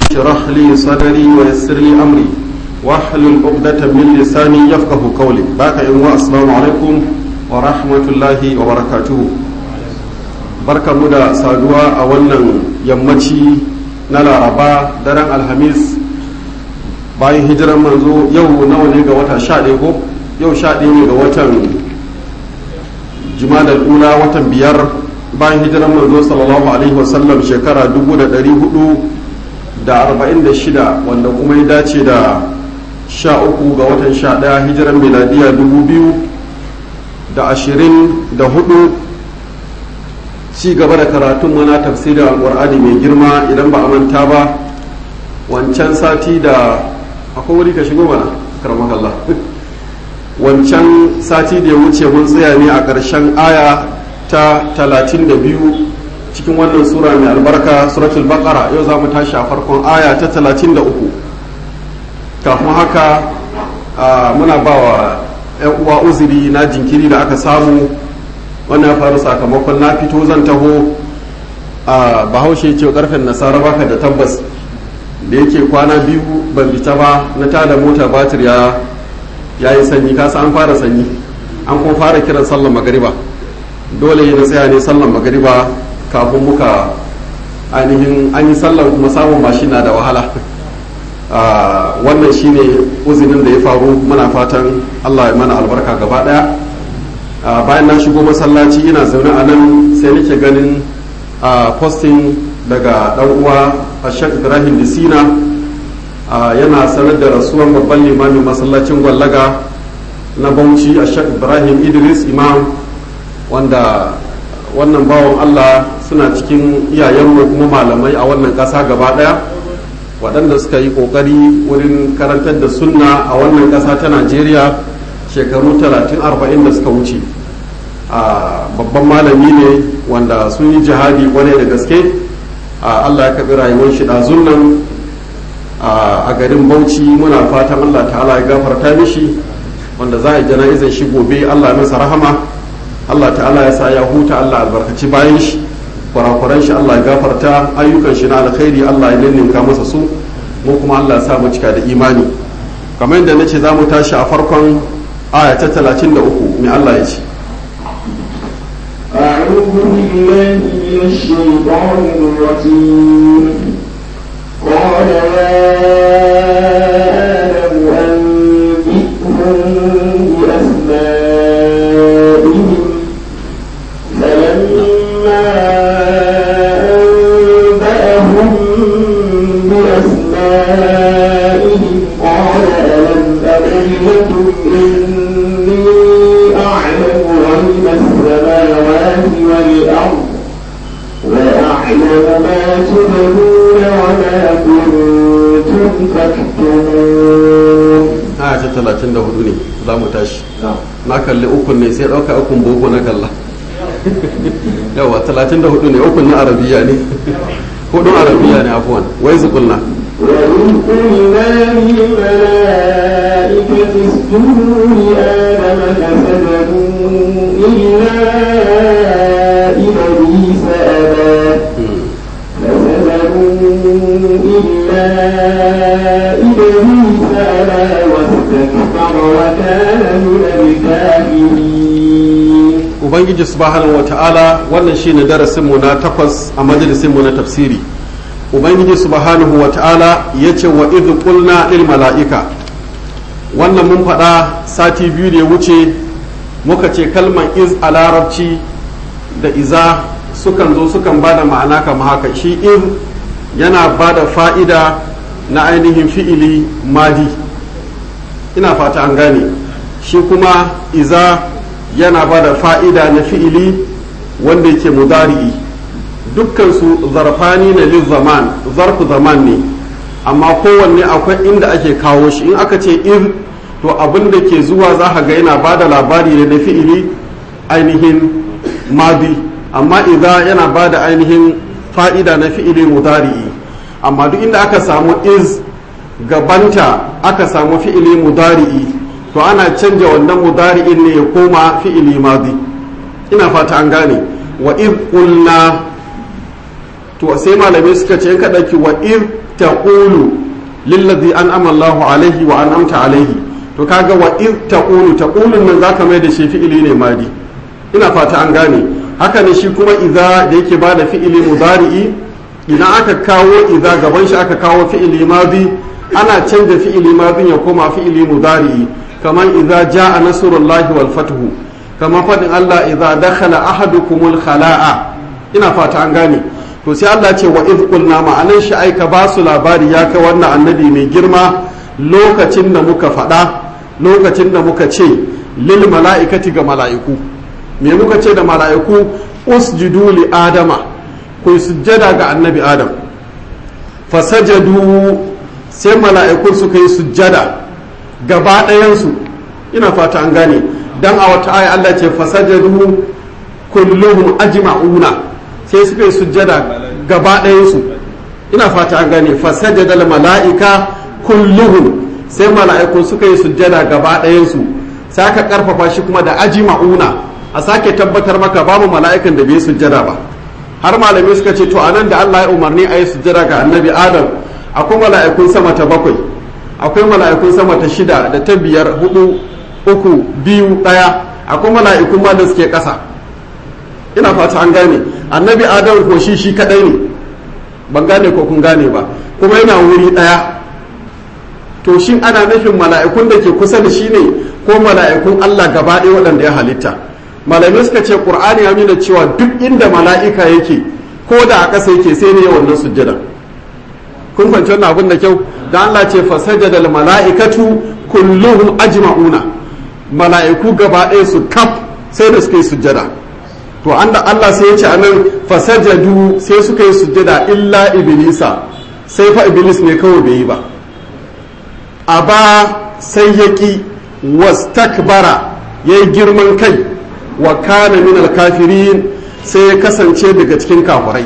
اشرح لي صدري ويسر لي أمري واحلل عقدة من لساني يفقه قولي باك السلام عليكم ورحمة الله وبركاته barka mu da saduwa a wannan yammaci na laraba daren alhamis bayan hijiran manzo yau nawa ne ga wata sha ɗaya ko yau sha ɗaya ne ga watan jimadar ula watan biyar bayan hijiran manzo sallallahu alaihi wasallam shekara dubu da ɗari hudu da arba'in da shida wanda kuma ya dace da sha uku ga watan sha ɗaya hijiran miladiya dubu biyu da ashirin da hudu ci gaba da karatun mana tafsirin alƙur'ani mai girma idan ba a manta ba wancan sati da akwai wuri ka shigo mana karamakallah wancan sati da ya wuce mun tsaya ne a ƙarshen aya ta 32 cikin wannan sura mai albarka suratul baqara yau za mu tashi a farkon aya ta 33 kafin haka muna ba wa 'yan uwa uzuri na jinkiri da aka samu wannan ya faru sakamakon na fito zan taho a bahaushe ce karfen nasara baka da tabbas da yake kwana biyu ban fita ba na tada mota batir ya ya yi sanyi kasa an fara sanyi an kuma fara kiran sallan magariba dole na tsaya ne sallan magariba kafin muka ainihin an yi sallan kuma samun mashi na da wahala wannan shine uzinin da ya faru muna fatan allah ya mana albarka gaba daya bayan na shigo masallaci ina zaune a nan sai nake ganin posting daga dan uwa ashek ibrahim disina yana sanar da rasuwan babban limamin masallacin gwallaga na bauchi ashek ibrahim idris imam wanda wannan bawan allah suna cikin iyayenmu kuma malamai a wannan ƙasa gaba ɗaya waɗanda suka yi ƙoƙari wurin karantar da sunna a wannan ƙasa ta najeriya shekaru 30-40 da suka wuce babban malami ne wanda sun yi jihadi kwarai da gaske allah ya kaɓi rayuwar shi ɗazun nan a garin bauchi muna fatan allah ta'ala ya gafarta mishi wanda za a jana'izar shi gobe allah masa rahama allah ta'ala ya sa ya huta allah albarkaci bayan shi kurakuran shi allah ya gafarta ayyukan shi na alkhairi allah ya ninninka masa su mu kuma allah ya sa mu cika da imani kamar yadda na ce za mu tashi a farkon aya ta 33 mai allah ya ce أعوذ بالله من الشيطان الرجيم قال يا آدم أنبئهم بأسمائهم فلما أنبأهم بأسمائهم قال ألم أقل لكم إني أعلم غيب السماوات والأرض وأعلم ما تبدون وما كنتم تكتمون aya ta talatin da hudu ne za mu tashi na kalli ukun ne sai ɗauka ukun boko na kalla yawa talatin da hudu ne ukun na arabiya ne hudun arabiya ne afuwan wai zukulna وإذ قلنا للملائكة اسجدوا لآدم فسجدوا إلا إبليس أبى فسجدوا إلا إبليس أبى واستكبر وكان من الكافرين ubangiji subhanahu wa ta'ala wannan shine darasinmu na takwas a majalisinmu na tafsiri ubangiji subhanahu wa ta'ala ya ce wa idh qulna lil mala'ika wannan mun faɗa sati biyu da ya wuce muka ce kalman iz a larabci da iza sukan zo sukan ba da ma'ana kama haka shi iz yana ba da fa'ida na ainihin fi'ili madi ina fata an gane shi kuma iza yana ba da fa'ida na fi'ili wanda yake mudari'i dukkansu zarfani na lil zaman zarfu zaman ne amma kowanne akwai inda ake kawo shi in aka ce ir to abin da ke zuwa za ka ga yana ba da labari ne na fi'ili ainihin madi amma idza yana ba da ainihin fa'ida na fi'ili mudari'i amma duk inda aka samu iz gabanta aka samu fi'ili mudari'i to ana canja wannan mudari'in ne ya koma fi'ili madi ina fata an gane wa iz qulna to sai malamai suka ce in ka dauki wa iz taqulu lillazi an'ama Allahu alaihi wa an'amta alaihi to kaga wa iz taqulu taqulun nan zaka mai da shi fi'ili ne madi ina fata an gane haka ne shi kuma idza da yake bada fi'ili mudari'i idan aka kawo idza gaban shi aka kawo fi'ili madi ana canza fi'ili madin ya koma fi'ili mudari'i kamar idza jaa nasrullahi wal fathu kamar fadin Allah idza dakhala ahadukumul khala'a ina fata an gane to sai Allah ce wa iz qulna ma'anan shi aika ba su labari ya kai wannan annabi mai girma lokacin da muka faɗa lokacin da muka ce lil mala'ikati ga mala'iku me muka ce da mala'iku usjudu li adama ku sujjada ga annabi adam fasajadu sai mala'ikun suka yi sujjada gaba ɗayansu ina fata an gane dan a wata aya Allah ce fasajadu kulluhum ajma'una sai suka yi sujjada gaba ɗayansu ina fata an gane fasajada mala'ika kulluhum sai mala'ikun suka yi sujjada gaba ɗayansu sai aka karfafa shi kuma da ajma'una a sake tabbatar maka babu mala'ikan da bai yi sujjada ba har malamai suka ce to anan da Allah ya umarni a yi sujjada ga annabi adam akwai mala'ikun sama ta bakwai akwai mala'ikun sama ta shida da ta biyar hudu uku biyu ɗaya akwai mala'ikun ma da suke ƙasa ina fata an gane annabi adam ko shi shi kadai ne ban gane ko kun gane ba kuma yana wuri ɗaya to shin ana nufin mala'ikun da ke kusa da shi ne ko mala'ikun Allah gaba ɗaya waɗanda ya halitta malamai suka ce qur'ani ya nuna cewa duk inda mala'ika yake ko da a ƙasa yake sai ne wannan sujjada kun fahimci wannan abin da kyau da Allah ce fasajada al mala'ikatu kulluhum ajma'una mala'iku gaba ɗaya su kaf sai da suka yi sujjada to an da Allah sai ya ce anan fasajadu sai suka yi sujjada illa iblisa sai fa iblis ne kawai bai yi ba aba sai ya ki wastakbara ya yi girman kai wa kana min alkafirin sai ya kasance daga cikin kafirai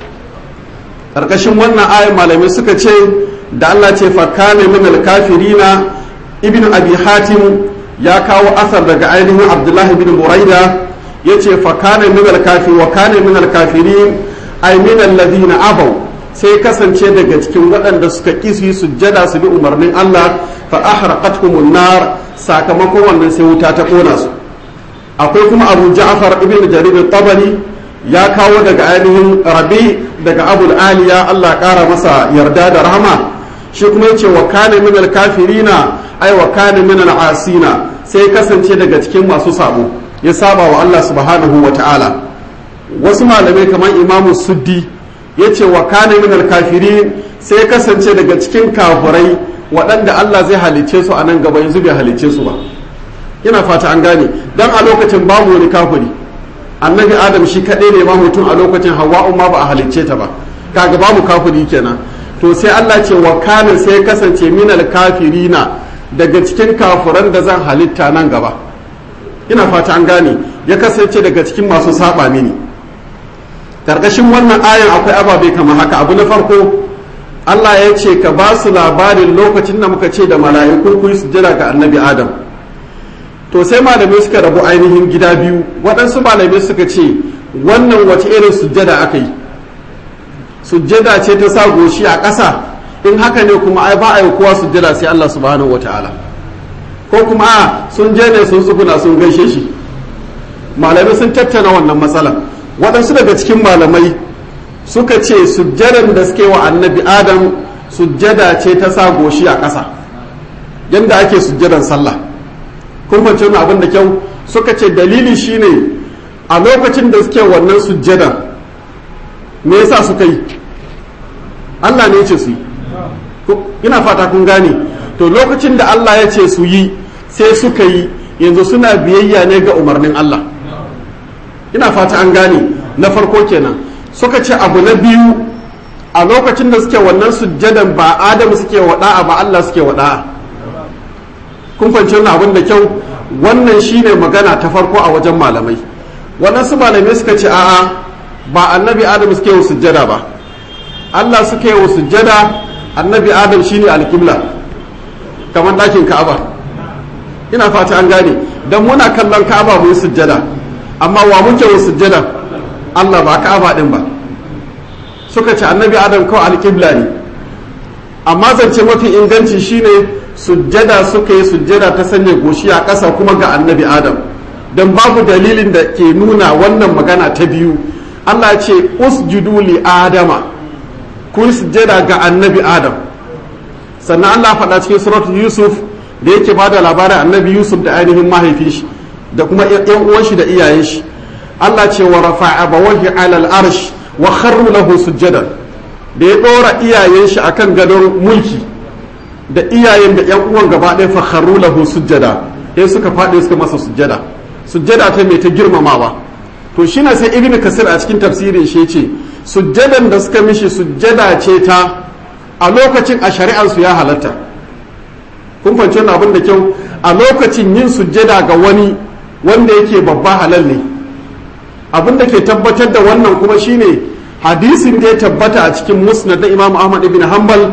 ƙarƙashin wannan ayin malamai suka ce da Allah ce fa kana min alkafirina ibn abi hatim ya kawo asar daga ainihin abdullahi bin buraida ya ce fa kana min alkafi wa kana min alkafirin ay min alladhina abaw sai kasance daga cikin waɗanda suka ƙi su yi sujjada su bi umarnin Allah fa ahraqathumun nar sakamakon wannan sai wuta ta kona su akwai kuma Abu Ja'far ibn Jarir tabari ya kawo daga ainihin Rabi daga Abul Aliya Allah ƙara masa yarda da rahama shi kuma yace wa kana min al-kafirina ay wa kana min al-asina sai kasance daga cikin masu sabo ya saba wa Allah subhanahu wa ta'ala wasu malamai kamar Imamu Suddi ya ce wa kane min alkafirin sai kasance daga cikin kafurai waɗanda Allah zai halicce su a nan gaba yanzu bai halicce su ba ina fata an gane dan a lokacin babu wani kafiri annabi adam shi kaɗai ne ma mutum a lokacin hawa'u ma ba a halicce ta ba kaga babu kafiri kenan to sai Allah ce wa kane sai kasance min alkafirina daga cikin kafuran da zan halitta nan gaba ina fata an gane ya kasance daga cikin masu saba mini karkashin wannan ayan akwai ababe kamar haka abu na farko Allah ya ce ka ba su labarin lokacin da muka ce da mala'iku ku yi sujjada ga annabi Adam to sai malamai suka rabu ainihin gida biyu waɗansu malamai suka ce wannan wace irin sujjada aka yi sujjada ce ta sa goshi a ƙasa in haka ne kuma ai ba a yi kowa sujjada sai Allah subhanahu wata'ala ko kuma a sun je ne sun tsuguna sun gaishe shi malamai sun tattauna wannan matsalar waɗansu daga cikin malamai suka ce sujjadan da suke wa annabi adam sujjada ce ta sa goshi a ƙasa yadda ake sujjadan sallah kun fahimci wani abin da kyau suka ce dalili shine a lokacin da suke wannan sujjadan me yasa suka yi Allah ne ya ce su yi ina fata kun gane to lokacin da Allah ya ce su yi sai suka yi yanzu suna biyayya ne ga umarnin Allah ina fata an gane na farko kenan suka ce abu na biyu a lokacin da suke wannan sujjadan ba adamu suke wada'a ba Allah suke wada'a kun fahimci wannan abin da kyau wannan shine magana ta farko a wajen malamai waɗansu malamai suka ce a'a ba annabi adamu suke wa sujjada ba Allah suke wa sujjada annabi adam shine alƙibla kamar ɗakin ka'aba ina fata an gane dan muna kallon ka'aba mu yi sujjada amma wa muke wa sujjada Allah ba ka'aba din ba suka ce annabi adam kawai alƙibla ne amma zance mafi inganci shine sujjada suka yi sujjada ta sanya goshi a ƙasa kuma ga annabi adam don babu dalilin da ke nuna wannan magana ta biyu allah ce usjudu li adama kun sujjada ga annabi adam sannan allah faɗa cikin suratul yusuf da yake ba da labarin annabi yusuf da ainihin mahaifin shi da kuma yan uwan shi da iyayen shi allah ce wa rafa'a bawahi alal arsh wa kharru lahu sujjadan da ya ɗora iyayen shi akan gadon mulki da iyayen da yan uwan gaba ɗaya fa kharru lahu sujjada sai suka faɗi suka masa sujjada sujjada ta mai ta girmamawa to shine sai ibn kasir a cikin tafsirin shi ce sujjadan da suka mishi sujjada ce ta a lokacin a shari'ar su ya halatta kun fahimci wannan abin da kyau a lokacin yin sujjada ga wani wanda yake babba halal ne abin da ke tabbatar da wannan kuma shine hadisin da ya tabbata a cikin musnad na imam ahmad ibn hanbal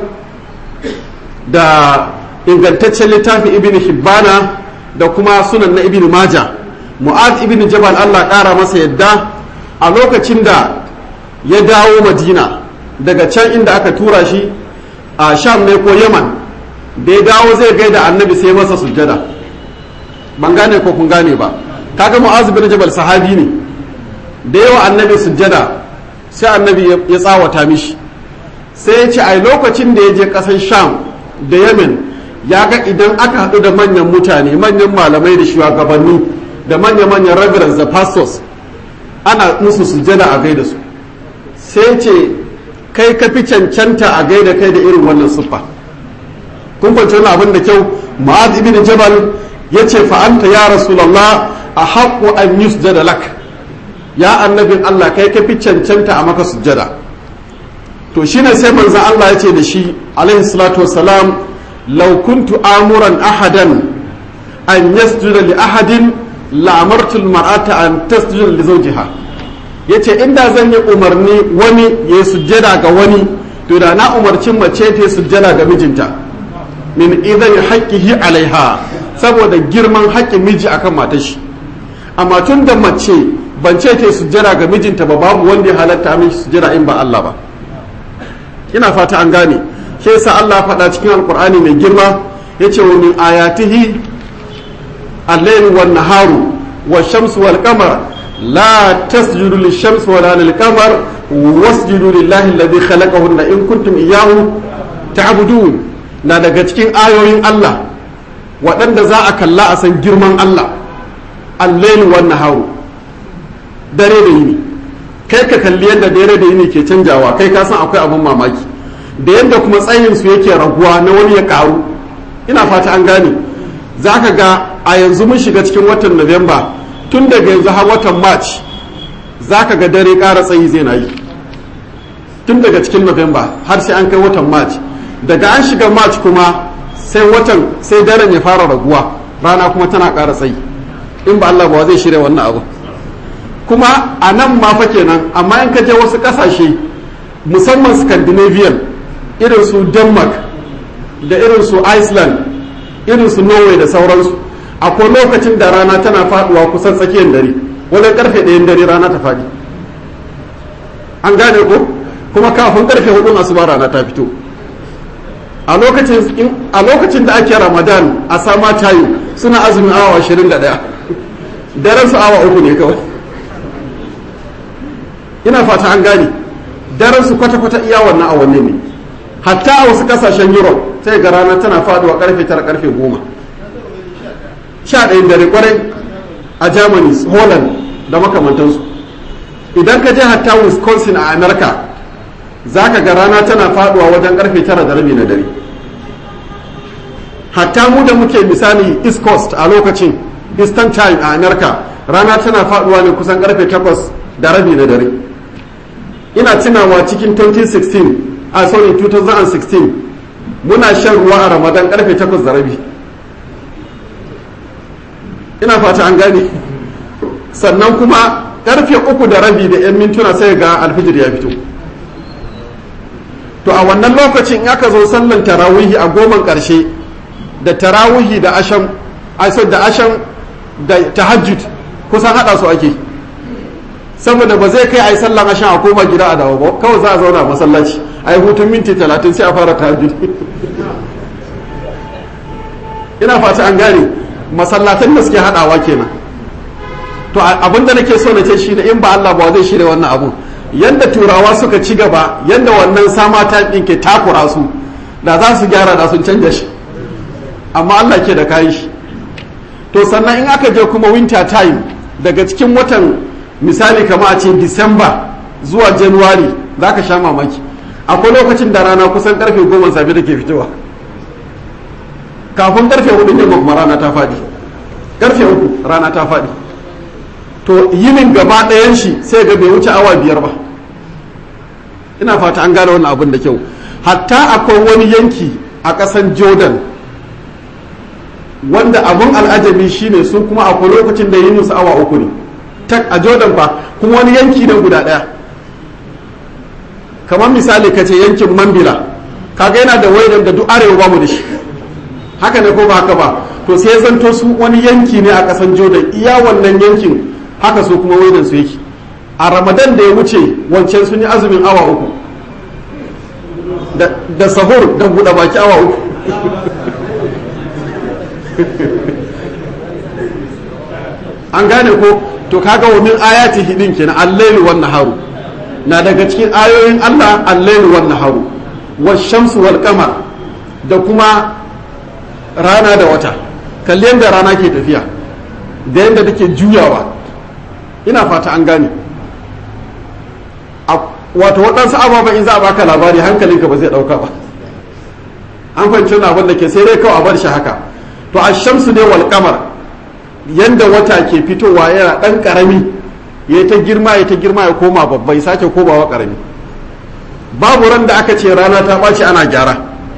da ingantaccen littafin ibn hibbana da kuma sunan na ibn maja mu'ad ibn jabal allah ƙara masa yadda a lokacin da ya dawo madina daga can inda aka tura shi a sham ne ko yaman da ya dawo zai gaida annabi sai masa sujjada ban gane ko kun gane ba kaga mu'az ibn jabal sahabi ne da yawa annabi sujjada sai annabi ya tsawata mishi sai ya ce a lokacin da ya je ƙasar sham da yemen ya ga idan aka haɗu da manyan mutane manyan malamai da shugabanni da manya-manyan reverends da pastors ana musu sujjada a gaida su sai ce kai ka fi cancanta a gaida kai da irin wannan siffa kun kwanci wani abin da kyau ma'az ibn jabal ya ce fa'anta ya rasulallah a haƙo an yi sujjada lak ya annabin allah kai ka fi cancanta a maka sujjada to shine sai manzan allah ya ce da shi alaihi salatu wasalam law kuntu amuran ahadan an yasjuda li ahadin la'amartu mar'ata an tasjuda li zawjiha yace inda zan yi umarni wani ya yi sujjada ga wani to da na umarci mace ta sujjada ga mijinta min idan haqqihi alaiha saboda girman haƙƙin miji akan matar shi amma tun da mace ban ce ta sujjada ga mijinta ba babu wanda ya halatta min sujjada in ba Allah ba ina fata an gane shi yasa Allah faɗa cikin alqur'ani mai girma yace wa min ayatihi الليل والنهار والشمس والقمر لا تسجدوا للشمس ولا للقمر واسجدوا لله الذي خلقهن إن كنتم إياه تعبدون na daga cikin ayoyin Allah waɗanda za a kalla a san girman Allah allailu wan naharu dare da yini kai ka kalli yadda dare da yini ke canjawa kai ka san akwai abin mamaki da yadda kuma tsayin su yake raguwa na wani ya karu ina fata an gane za ka ga a yanzu mun shiga cikin watan Nuwamba tun daga yanzu har watan March za ka ga dare ƙara tsayi zai na yi tun daga cikin Nuwamba har sai an kai watan March daga an shiga March kuma sai watan sai daren ya fara raguwa rana kuma tana ƙara tsayi in ba Allah ba zai shirya wannan abu kuma a nan ma fa kenan amma in ka je wasu ƙasashe musamman Scandinavian irin su Denmark da irin su Iceland irin su norway da sauransu akwai lokacin da rana tana faduwa kusan tsakiyar dare wani karfe ɗayan dare rana ta faɗi an gane ko kuma kafin karfe hudun asuba rana ta fito a lokacin da ake ramadan a sama tayo suna azumin awa 21 daren su awa uku ne kawai ina fata an gane daren su kwata-kwata iya wannan awanni ne hatta a wasu kasashen europe sai ga rana tana faduwa karfe tara karfe goma sha ɗayan dare kwarai a germany holland da makamantansu idan ka je hatta wisconsin a america za ka ga rana tana faduwa wajen karfe tara da rabi na dare hatta mu da muke misali east coast a lokacin eastern time a america rana tana faduwa ne kusan karfe takwas da rabi na dare ina tunawa cikin 2016 a sorry 2016 muna shan ruwa a ramadan karfe 8 da rabi ina fata an gane sannan kuma karfe uku da rabi da 'yan mintuna sai ga alfijir ya fito to a wannan lokacin in aka zo sallan tarawihi a goman karshe da tarawihi da asham da asham da tahajjud kusan hada su ake saboda ba zai kai a yi sallan asham a koma gida a dawo ba kawai za a zauna a masallaci a yi hutun minti talatin sai a fara tahajjud ina fata an gane masallatan da suke hadawa kenan to abin da nake so na ce shine in ba Allah ba zai shirya wannan abun yanda turawa suka ci gaba yanda wannan sama ta din ke takura su da za su gyara da sun canja shi amma Allah ke da kayan shi to sannan in aka je kuma winter time daga cikin watan misali kama a ce disamba zuwa january za ka sha mamaki akwai lokacin da rana kusan karfe goma safe da ke fitowa kafin karfe hudu yamma kuma rana ta faɗi karfe uku rana ta faɗi to yinin gaba ɗayan shi sai ga bai wuce awa biyar ba ina fata an gane wannan abin da kyau hatta akwai wani yanki a ƙasan jordan wanda abun al'ajabi shine su kuma akwai lokacin da yinin su awa uku ne tak a jordan fa kuma wani yanki ne guda ɗaya kamar misali ka ce yankin mambila kaga yana da waidan da duk arewa ba mu da shi haka ne ko ba haka ba to sai zanto su wani yanki ne a ƙasan jordan iya wannan yankin haka su kuma waidan su yake a ramadan da ya wuce wancan sun yi azumin awa uku da sahur da buɗe baki awa uku an gane ko to kaga wa min ayati hidin kenan al-lailu wan naharu na daga cikin ayoyin Allah al-lailu wan naharu wash-shamsu wal qamar da kuma rana da wata kalli yadda rana ke tafiya da yadda take juyawa ina fata an gane wato waɗansu ababen in za a baka labari hankalinka ba zai ɗauka ba an fahimci wani abin da ke sai dai kawai a bar shi haka to a shamsu ne wal kamar yadda wata ke fitowa yana ɗan ƙarami ya ta girma ya ta girma ya koma babbai sake komawa ƙarami babu ran da aka ce rana ta ɓaci ana gyara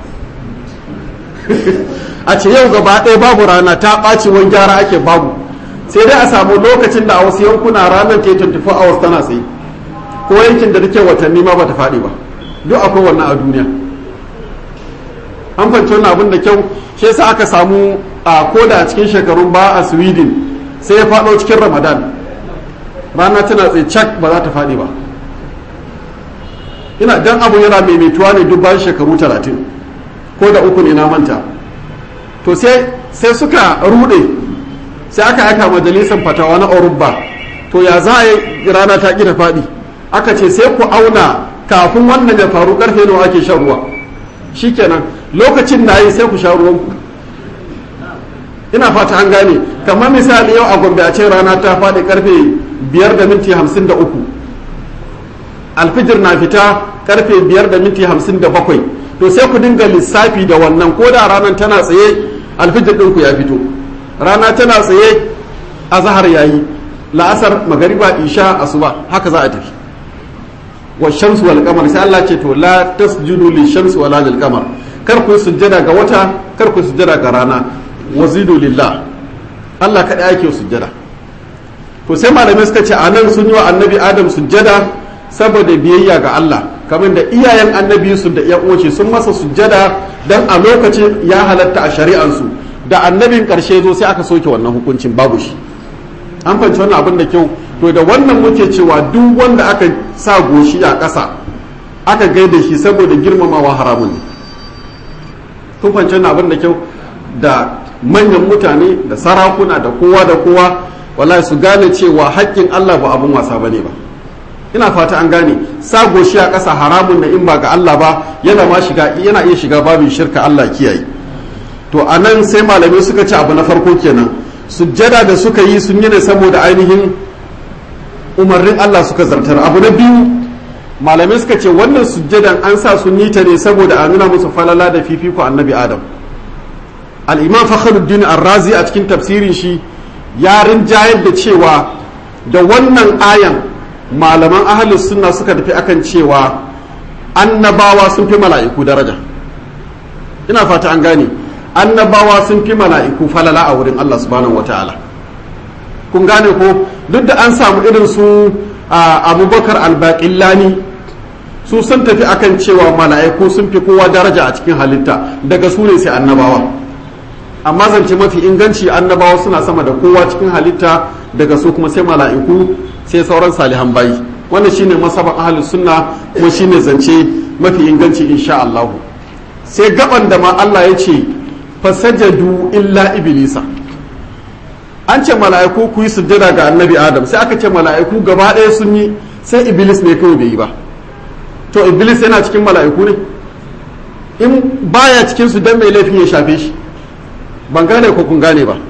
a ce yau gaba ɗaya babu rana ta ɓaci wani gyara ake babu sai dai a samu lokacin da a wasu yankuna ranar ta yi 24 hours tana tsaye ko yankin da take watanni ma bata faɗi ba duk akwai wannan a duniya an fahimci wannan abin da kyau shi yasa aka samu a koda a cikin shekarun ba a sweden sai ya faɗo cikin ramadan rana tana tsaye cak ba za ta faɗi ba ina dan abu yana maimaituwa ne duk bayan shekaru talatin ko da uku ne na manta to sai sai suka rude sai aka aika majalisar fatawa na Oruba to ya za a yi rana ta ta faɗi aka ce sai ku auna kafin wannan ya faru karfe nawa ake shan ruwa shikenan lokacin na yi sai ku sha ruwan ku ina fata an gane kamar misali yau a gombe a ce rana ta faɗi karfe biyar da minti hamsin da uku alfijir na fita karfe biyar da minti hamsin da bakwai to sai ku dinga lissafi da wannan ko da ranar tana tsaye alfijir ɗinku ya fito rana tana tsaye a zahar yayi la'asar magariba isha asuba haka za a tafi wa shamsu wal qamar sai Allah ce to la tasjudu li shamsi wala lil qamar kar ku sujjada ga wata kar ku sujjada ga rana wazidu lillah Allah kada yake sujjada to sai malamai suka ce anan sun yi wa annabi adam sujjada saboda biyayya ga Allah kamar da iyayen annabi su da iya uwace sun masa sujjada dan a lokacin ya halatta a shari'ansu da annabin karshe zo sai aka soke wannan hukuncin babu shi an fahimci wannan abin da kyau to da wannan muke cewa duk wanda aka sa goshi a ƙasa aka gaida shi saboda girmamawa haramun ne kun fahimci wannan abin da kyau da manyan mutane da sarakuna da kowa da kowa wallahi su gane cewa haƙƙin Allah ba abin wasa bane ba ina fata an gane sa goshi a ƙasa haramun na in ba ga Allah ba yana ma shiga yana iya shiga babin shirka Allah kiyaye to anan sai malamai suka ci abu na farko kenan sujjada da suka yi sun yi ne saboda ainihin umarnin Allah suka zartar abu na biyu malamai suka ce wannan sujjadan an sa sun yi ta ne saboda a nuna musu falala da fifiko annabi adam al-imam fakhruddin ar-razi a cikin tafsirin shi ya rinjayar da cewa da wannan ayan malaman ahalus sunna suka tafi akan cewa annabawa sun fi mala'iku daraja ina fata an gane annabawa sun fi mala'iku falala a wurin Allah subhanahu wataala kun gane ko duk da an samu irin su abubakar albaƙillani su sun tafi akan cewa mala'iku sun fi kowa daraja a cikin halitta daga su ne sai annabawa amma zance mafi inganci annabawa suna sama da kowa cikin halitta daga su kuma sai mala'iku sai sauran salihan bayi wannan shine masaban ahlus sunna kuma shine zance mafi inganci insha Allah sai gaban da ma Allah ya ce fasajadu illa iblisa an ce mala'iku ku yi sujjada ga annabi adam sai aka ce mala'iku gaba ɗaya sun yi sai iblis ne kawai bai yi ba to iblis yana cikin mala'iku ne in baya cikin su dan mai laifin ya shafe shi ban gane ko kun gane ba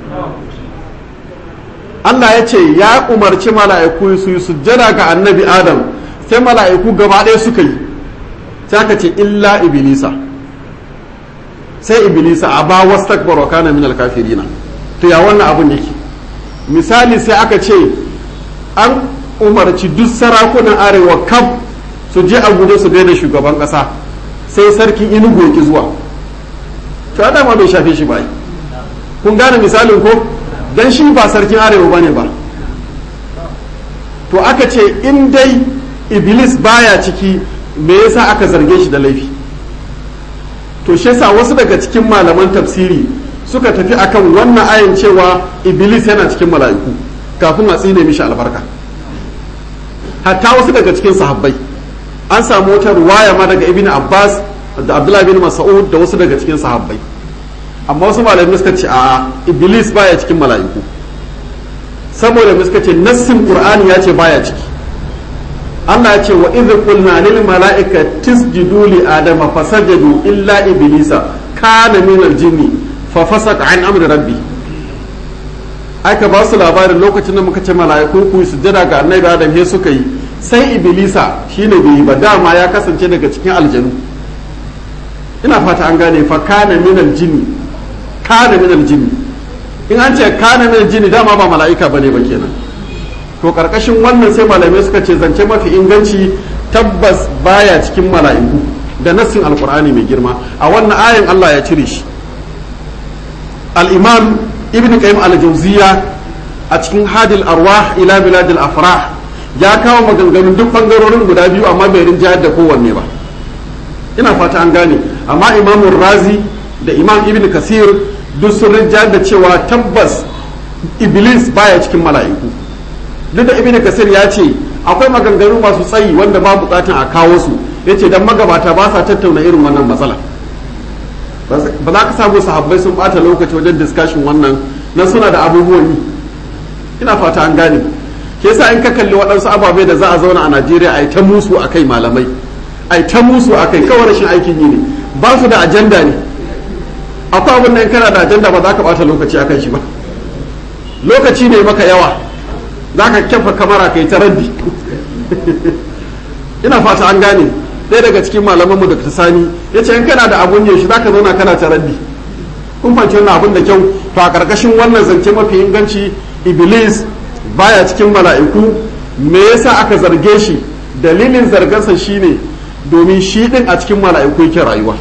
Allah ya ce ya umarci mala'iku su yi sujjada ga annabi adam sai mala'iku gaba ɗaya suka yi sai aka ce illa iblisa sai iblisa a ba wasu takbar kana min alkafirina to ya wannan abun yake misali sai aka ce an umarci duk sarakunan arewa kaf su je a guje su da shugaban kasa sai sarkin inugu ya ki zuwa to ya dama bai shafe shi ba kun gane misalin ko dan shi ba sarkin arewa bane ba to aka ce in dai iblis baya ciki me yasa aka zarge shi da laifi to shi yasa wasu daga cikin malaman tafsiri suka tafi akan wannan ayin cewa iblis yana cikin mala'iku kafin a tsine mishi albarka hatta wasu daga cikin sahabbai an samu wata ruwaya ma daga ibn abbas da abdullahi bin mas'ud da wasu daga cikin sahabbai amma wasu malamai suka ce a iblis baya cikin mala'iku saboda suka ce nassin qur'ani ya ce baya ciki Allah ya ce wa idh qulna lil mala'ikati tisjudu li adama fasajadu illa iblisa kana min al-jinni fa fasaka an amri rabbi aka ba su labarin lokacin da muka ce mala'iku ku sujjada ga annabi adam he suka yi sai iblisa shine bai yi ba dama ya kasance daga cikin aljanu ina fata an gane fa kana min al-jinni kana min al-jinni in an ce kana min al-jinni dama ba mala'ika bane ba kenan to karkashin wannan sai malamai suka ce zance mafi inganci tabbas baya cikin mala'iku da nassin alkur'ani mai girma a wannan ayin Allah ya cire shi al-imam ibn qayyim al-jawziya a cikin hadil arwah ila bilad al-afrah ya kawo maganganun duk bangarorin guda biyu amma bai rinjayar da kowanne ba ina fata an gane amma imam razi da imam ibn kasir duk sun rinjayar da cewa tabbas iblis baya cikin mala'iku duk da ibn kasir ya ce akwai maganganu masu tsayi wanda ba bukatan a kawo su ya ce don magabata ba sa tattauna irin wannan matsala ba za ka samu sahabbai sun bata lokaci wajen discussion wannan na suna da abubuwan yi ina fata an gane ke sa in ka kalli waɗansu ababe da za a zauna a najeriya a yi ta musu a kai malamai a yi ta musu a kai kawai rashin aikin yi ne ba su da ajanda ne akwai abin da in kana da ajanda ba za ka bata lokaci a kan shi ba lokaci ne maka yawa za ka kyafa kamara ka yi ta raddi ina fata an gane ɗaya daga cikin malamanmu da sani ya ce in kana da abun yaushe za ka zauna kana ta raddi kun fanci wannan abun da kyau to a ƙarƙashin wannan zance mafi inganci iblis baya cikin mala'iku me yasa aka zarge shi dalilin zargansa shine domin shi ɗin a cikin mala'iku yake rayuwa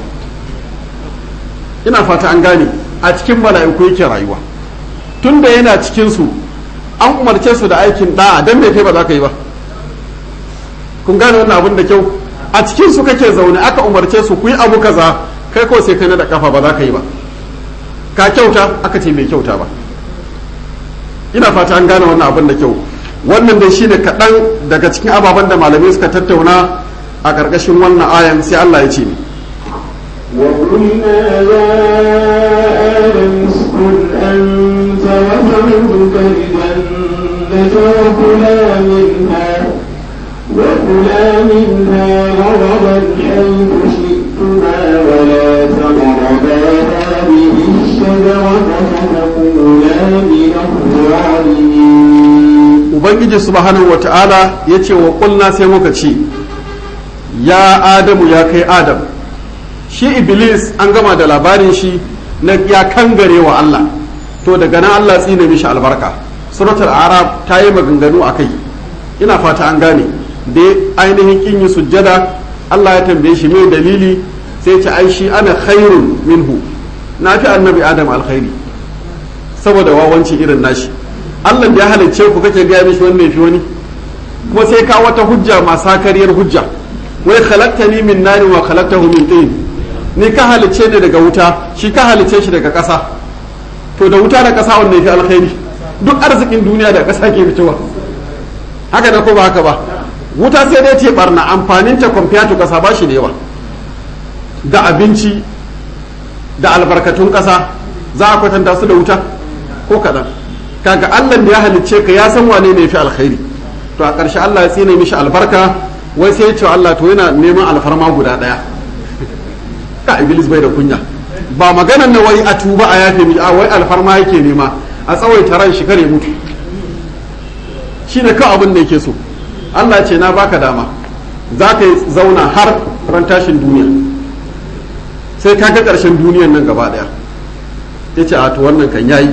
ina fata an gane a cikin mala'iku yake rayuwa tunda yana cikinsu an umarce su da aikin da'a don me kai ba za ka yi ba kun gane wannan abin da kyau a cikin su kake zaune aka umarce su ku yi abu kaza kai ko sai kai na da kafa ba za ka yi ba ka kyauta aka ce mai kyauta ba ina fata an gane wannan abin da kyau wannan dai shine kaɗan daga cikin ababen da malamai suka tattauna a ƙarƙashin wannan ayan sai Allah ya ce ni وقلنا يا آدم اسكن أنت وزوجك الجنة وكلا منها وكلا منها رغدا حيث شئتما ولا تقربا هذه الشجرة فتكونا من الظالمين ubangiji subhanahu wa ta'ala ya ce wa ƙulna sai muka ce ya adamu ya kai adam shi iblis an gama da labarin shi na ya kangare wa Allah to daga nan Allah tsine mishi albarka suratul arab ta yi maganganu a kai ina fata an gane da ainihin kin yi sujjada Allah ya tambaye shi mai dalili sai ce ai shi ana khairun minhu na fi annabi adam alkhairi saboda wawanci irin nashi Allah da ya halicce ku kake gaya mishi wannan fi wani kuma sai ka wata hujja masu kariyar hujja wai khalaqtani min nari wa khalaqtahu min tin ni ka halicce ne daga wuta shi ka halicce shi daga ƙasa to da wuta da ƙasa wanne fi alkhairi duk arzikin duniya da ƙasa ke fitowa haka da ko ba haka ba wuta sai dai ce barna amfanin ta kwamfiya to ƙasa ba shi da yawa da abinci da albarkatun ƙasa za a kwatanta su da wuta ko kaɗan kaga allah da ya halicce ka ya san wane ne fi alkhairi to a ƙarshe allah ya tsine mishi albarka wai sai ya ce allah to yana neman alfarma guda ɗaya ka iblis bai da kunya ba maganan na wai a tuba a yafe mi a wai alfarma yake nema a tsawaita ran shi kare mutu shine kawai abin da yake so Allah ce na baka dama za ka zauna har ran tashin duniya sai ka ga ƙarshen duniyan nan gaba ɗaya ya ce a to wannan kan yayi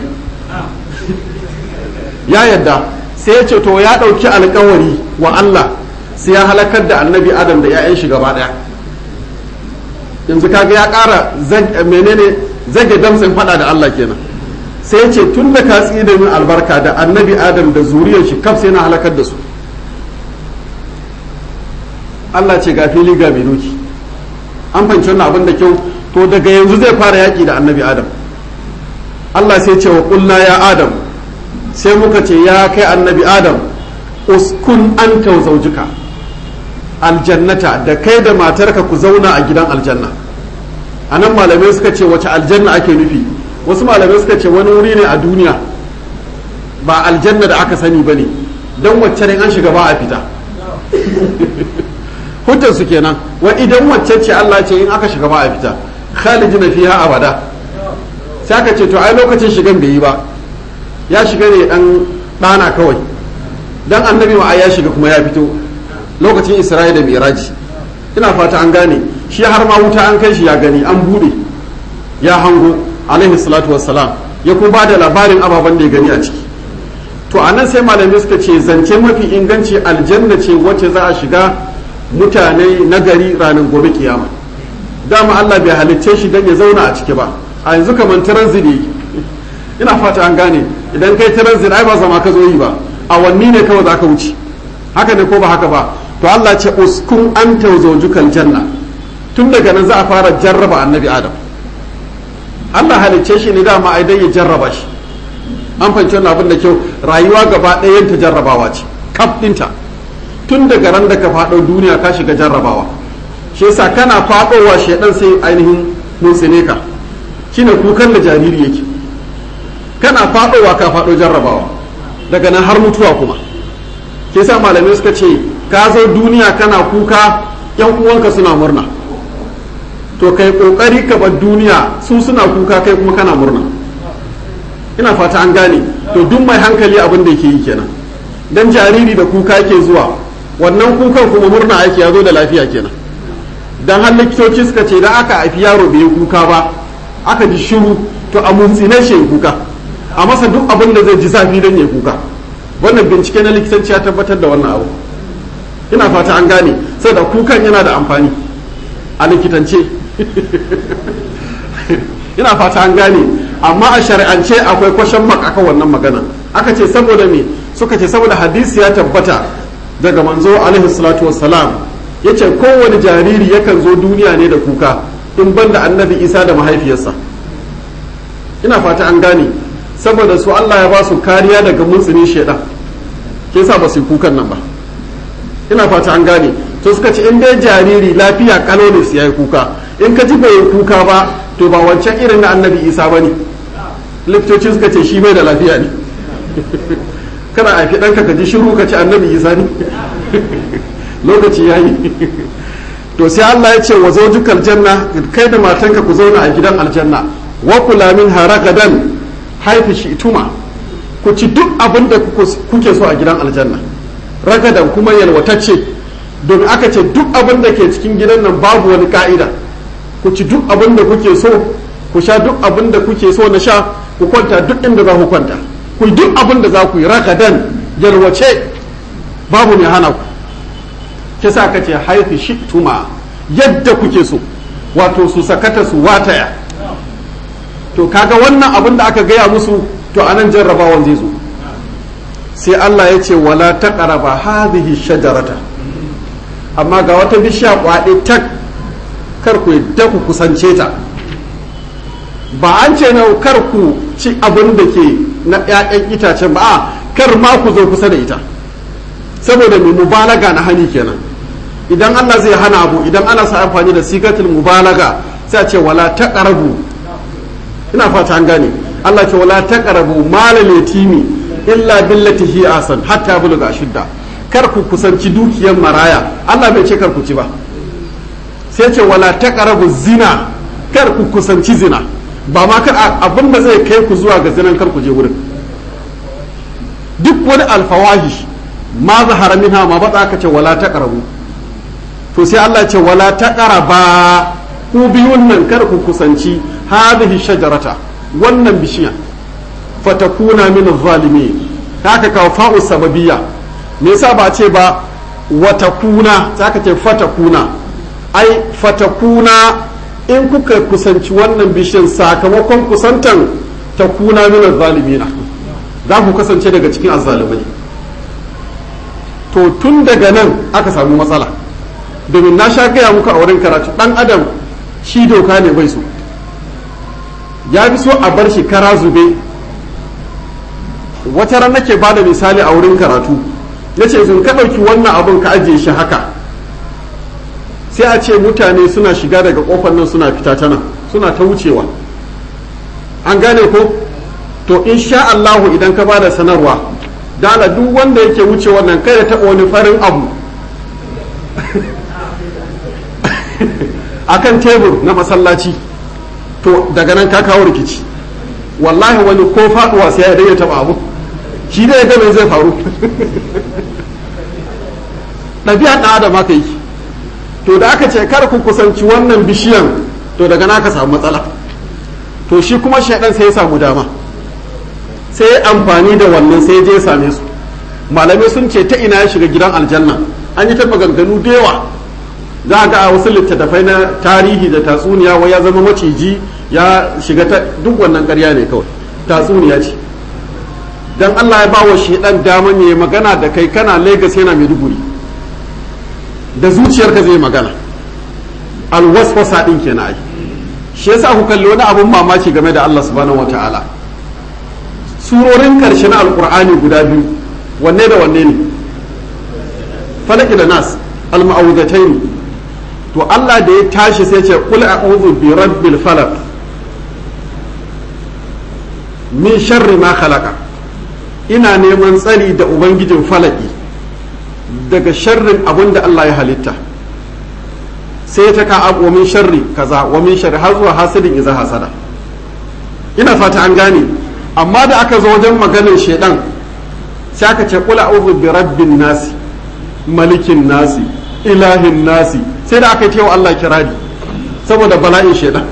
ya yadda sai ya ce to ya ɗauki alkawari wa Allah sai ya halakar da annabi adam da 'ya'yan shi gaba ɗaya yanzu kaga ya ƙara menene zage damtsin faɗa da Allah kenan sai ya ce tun da ka tsida min albarka da annabi adam da zuriyar shi kaf sai na halakar da su Allah ce ga fili ga mai doki an fahimci wannan abin da kyau to daga yanzu zai fara yaƙi da annabi adam Allah sai ce wa ƙulla ya adam sai muka ce ya kai annabi adam uskun an zaujika aljannata da kai da matarka ku zauna a gidan aljanna a nan malamai suka ce wace aljanna ake nufi wasu malamai suka ce wani wuri ne a duniya ba aljanna da aka sani ba ne don wacce ne an shiga ba a fita hujjar su kenan wa idan wacce ce Allah ce in aka shiga ba a fita khalidina fiha abada sai aka ce to ai lokacin shigan bai yi ba ya shiga ne dan dana kawai dan annabi ma ya shiga kuma ya fito lokacin Isra'ila da Miraji ina fata an gane shi har ma wuta an kai shi ya gani an bude ya hango alaihi salatu wassalam ya kuma ba da labarin ababen da ya gani a ciki to a nan sai malamai suka ce zance mafi inganci aljanna ce wacce za a shiga mutane nagari ranar gobe kiyama dama Allah bai halicce shi don ya zauna a ciki ba a yanzu kamar transit ne ina fata an gane idan kai transit ai ba zama ka zo yi ba awanni ne kawai za ka wuce haka ne ko ba haka ba to Allah ce uskun an zawjukal janna tun daga nan za a fara jarraba annabi adam Allah halicce shi ne dama ai dan ya jarraba shi an fahimci wannan abin da kyau rayuwa gaba ɗayan ta jarrabawa ce kaf ɗinta tun daga ran da ka faɗo duniya ka shiga jarrabawa shi yasa kana faɗowa shaidan sai ainihin mutsine ka shine kukan da jariri yake kana faɗowa ka faɗo jarrabawa daga nan har mutuwa kuma shi yasa malamai suka ce ka zo duniya kana kuka yan uwanka suna murna to kai kokari ka bar duniya su suna kuka kai kuma kana murna ina fata an gane to duk mai hankali abin da yake yi kenan dan jariri da kuka yake zuwa wannan kukan kuma murna ake ya zo da lafiya kenan dan har likitoci suka ce idan aka haifi yaro bai kuka ba aka ji shiru to a muntsine shi kuka a masa duk abin da zai ji zafi dan ya kuka wannan bincike na likitanci ya tabbatar da wannan abu ina fata an gane saboda kukan yana da amfani a likitance ina fata an gane amma a shari'ance akwai kwashen mak akan wannan magana aka ce saboda me suka ce saboda hadisi ya tabbata daga manzo alaihi salatu wassalam ya ce kowane jariri yakan zo duniya ne da kuka in banda annabi isa da mahaifiyarsa ina fata an gane saboda su allah ya ba su kariya daga muntsinin shaidan ke sa ba su yi kukan nan ba ina fata an gane to suka ce in dai jariri lafiya kalo ne su yayi kuka in ka ji bai yi kuka ba to ba wancan irin na annabi isa ba ne likitoci suka ce shi bai da lafiya ne kana a ɗanka ka ji shiru ka ci annabi isa ne lokaci ya yi to sai allah ya ce wa zaujukal janna kai da matanka ku zauna a gidan aljanna wa kula min haragadan haifi shi tuma ku ci duk abin da kuke so a gidan aljanna ragadan kuma yalwatacce domin aka ce duk abin da ke cikin gidan nan babu wani ka'ida ku ci duk abin da kuke so ku sha duk abin da kuke so na sha ku kwanta duk inda za ku kwanta ku yi duk abin da za ku yi ragadan yalwace babu mai hana ku ke sa ka ce haifi shi tuma yadda kuke so wato su sakata su wataya to kaga wannan abin da aka gaya musu to anan jarrabawan zai zo sai Allah ya ce wala taqraba hadhihi shajarata amma ga wata bishiya kwaɗe tak kar ku yadda ku kusance ta ba an ce na kar ku ci abin da ke na ƴaƴan itacen ba a kar ma ku zo kusa da ita saboda mai mubalaga na hani kenan idan Allah zai hana abu idan ana sa amfani da sigatul mubalaga sai a ce wala taqrabu ina fata an gane Allah ce wala taqrabu malal yatimi illa billati hi asan hatta buluga ashidda kar ku kusanci dukiyar maraya Allah bai ce kar ku ci ba sai ce wala taqrabu zina kar ku kusanci zina ba ma kar abin da zai kai ku zuwa ga zinan kar ku je wurin duk wani alfawahish ma zahara minha ma ba ka ce wala taqrabu to sai Allah ce wala taqraba ku biyun nan kar ku kusanci hadhihi shajarata wannan bishiya fatakuna min zalimin haka kawo fa'u sababiyya me yasa ba ce ba watakuna zaka ce fatakuna ai fatakuna in kuka kusanci wannan bishiyan sakamakon kusantan takuna min zalimina za ku kasance daga cikin azzalimai to tun daga nan aka samu matsala domin na sha gaya muku a wurin karatu dan adam shi doka ne bai so ya fi so a bar shi kara zube wata ran nake ba da misali a wurin karatu ya ce sun ka ɗauki wannan abin ka ajiye shi haka sai a ce mutane suna shiga daga ƙofar nan suna fita ta nan suna ta wucewa an gane ko to insha Allahu idan ka ba da sanarwa dala duk wanda yake wuce wannan kai da taɓa wani farin abu akan tebur na masallaci to daga nan ka kawo rikici wallahi wani ko faduwa sai ya daina taba abu shi da ya ga zai faru ɗabi'a ɗan adam aka yi to da aka ce kar ku kusanci wannan bishiyan to daga nan aka samu matsala to shi kuma shaidan sai ya samu dama sai ya amfani da wannan sai ya je ya same su malamai sun ce ta ina ya shiga gidan aljanna an yi ta maganganu da yawa za a ga a wasu littattafai na tarihi da tatsuniya wai ya zama maciji ya shiga ta duk wannan karya ne kawai tatsuniya ce dan Allah ya bawa shedan daman ya magana da kai kana Lagos yana Maiduguri da zuciyarka zai magana alwaswasa din kenan ai shi yasa ku kalli wani abun mamaki game da Allah subhanahu wataala surorin karshe na alqur'ani guda biyu wanne da wanne ne falaki da nas al-ma'awudatayn to Allah da ya tashi sai ce kul a'udhu bi rabbil falaq min sharri ma khalaqa ina neman tsari da ubangijin falaki daga sharrin abin da Allah ya halitta sai ta ka abu min sharri kaza wa min sharri har zuwa hasidin iza hasada ina fata an gane amma da aka zo wajen maganin shedan sai aka ce kul a'udhu bi rabbin nasi malikin nasi ilahin nasi sai da aka ce wa Allah kirari saboda bala'in shaidan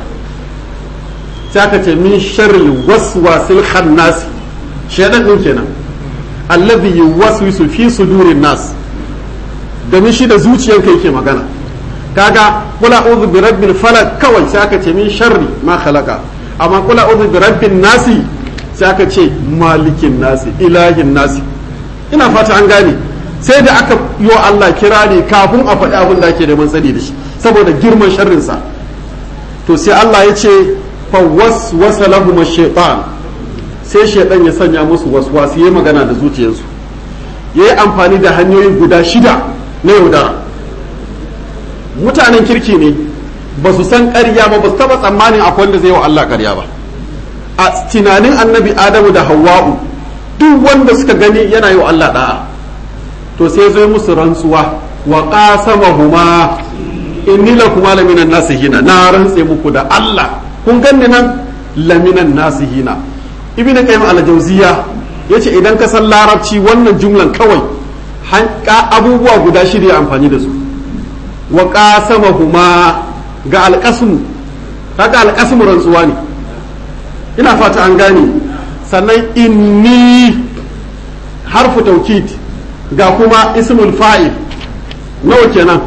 sai aka ce min sharri waswasil khannas shaidan din kenan allazi yuwaswisu fi sudurin nas domin shi da zuciyarka yake magana kaga kula a'udhu bi rabbil falaq kawai sai aka ce min sharri ma khalaqa amma kula a'udhu bi rabbin nasi sai aka ce malikin nasi ilahin nasi ina fata an gane sai da aka yi wa Allah kirari kafin a faɗi abin da ake da matsali da shi saboda girman sharrinsa to sai Allah ya ce fa waswasa lahum shaytan sai shaytan ya sanya musu waswasi yayi magana da zuciyarsu yayi amfani da hanyoyi guda shida na yaudara mutanen kirki ne ba su san ƙarya ba ba su taɓa tsammanin akwai wanda zai wa Allah ƙarya ba a tunanin annabi adamu da hawwa'u duk wanda suka gani yana yi wa Allah da'a to sai zo musu rantsuwa wa qasamahuma inni lakuma laminan nasihina na rantse muku da Allah kun ganni nan laminan nasihina ibnu qayyim al-jawziya yace idan ka san larabci wannan jumlan kawai hanka abubuwa guda shirya amfani da su wa qasamahuma ga alqasmu haka alqasmu rantsuwa ne ina fata an gane sannan inni harfu taukid ga kuma ismul fa'il nawa kenan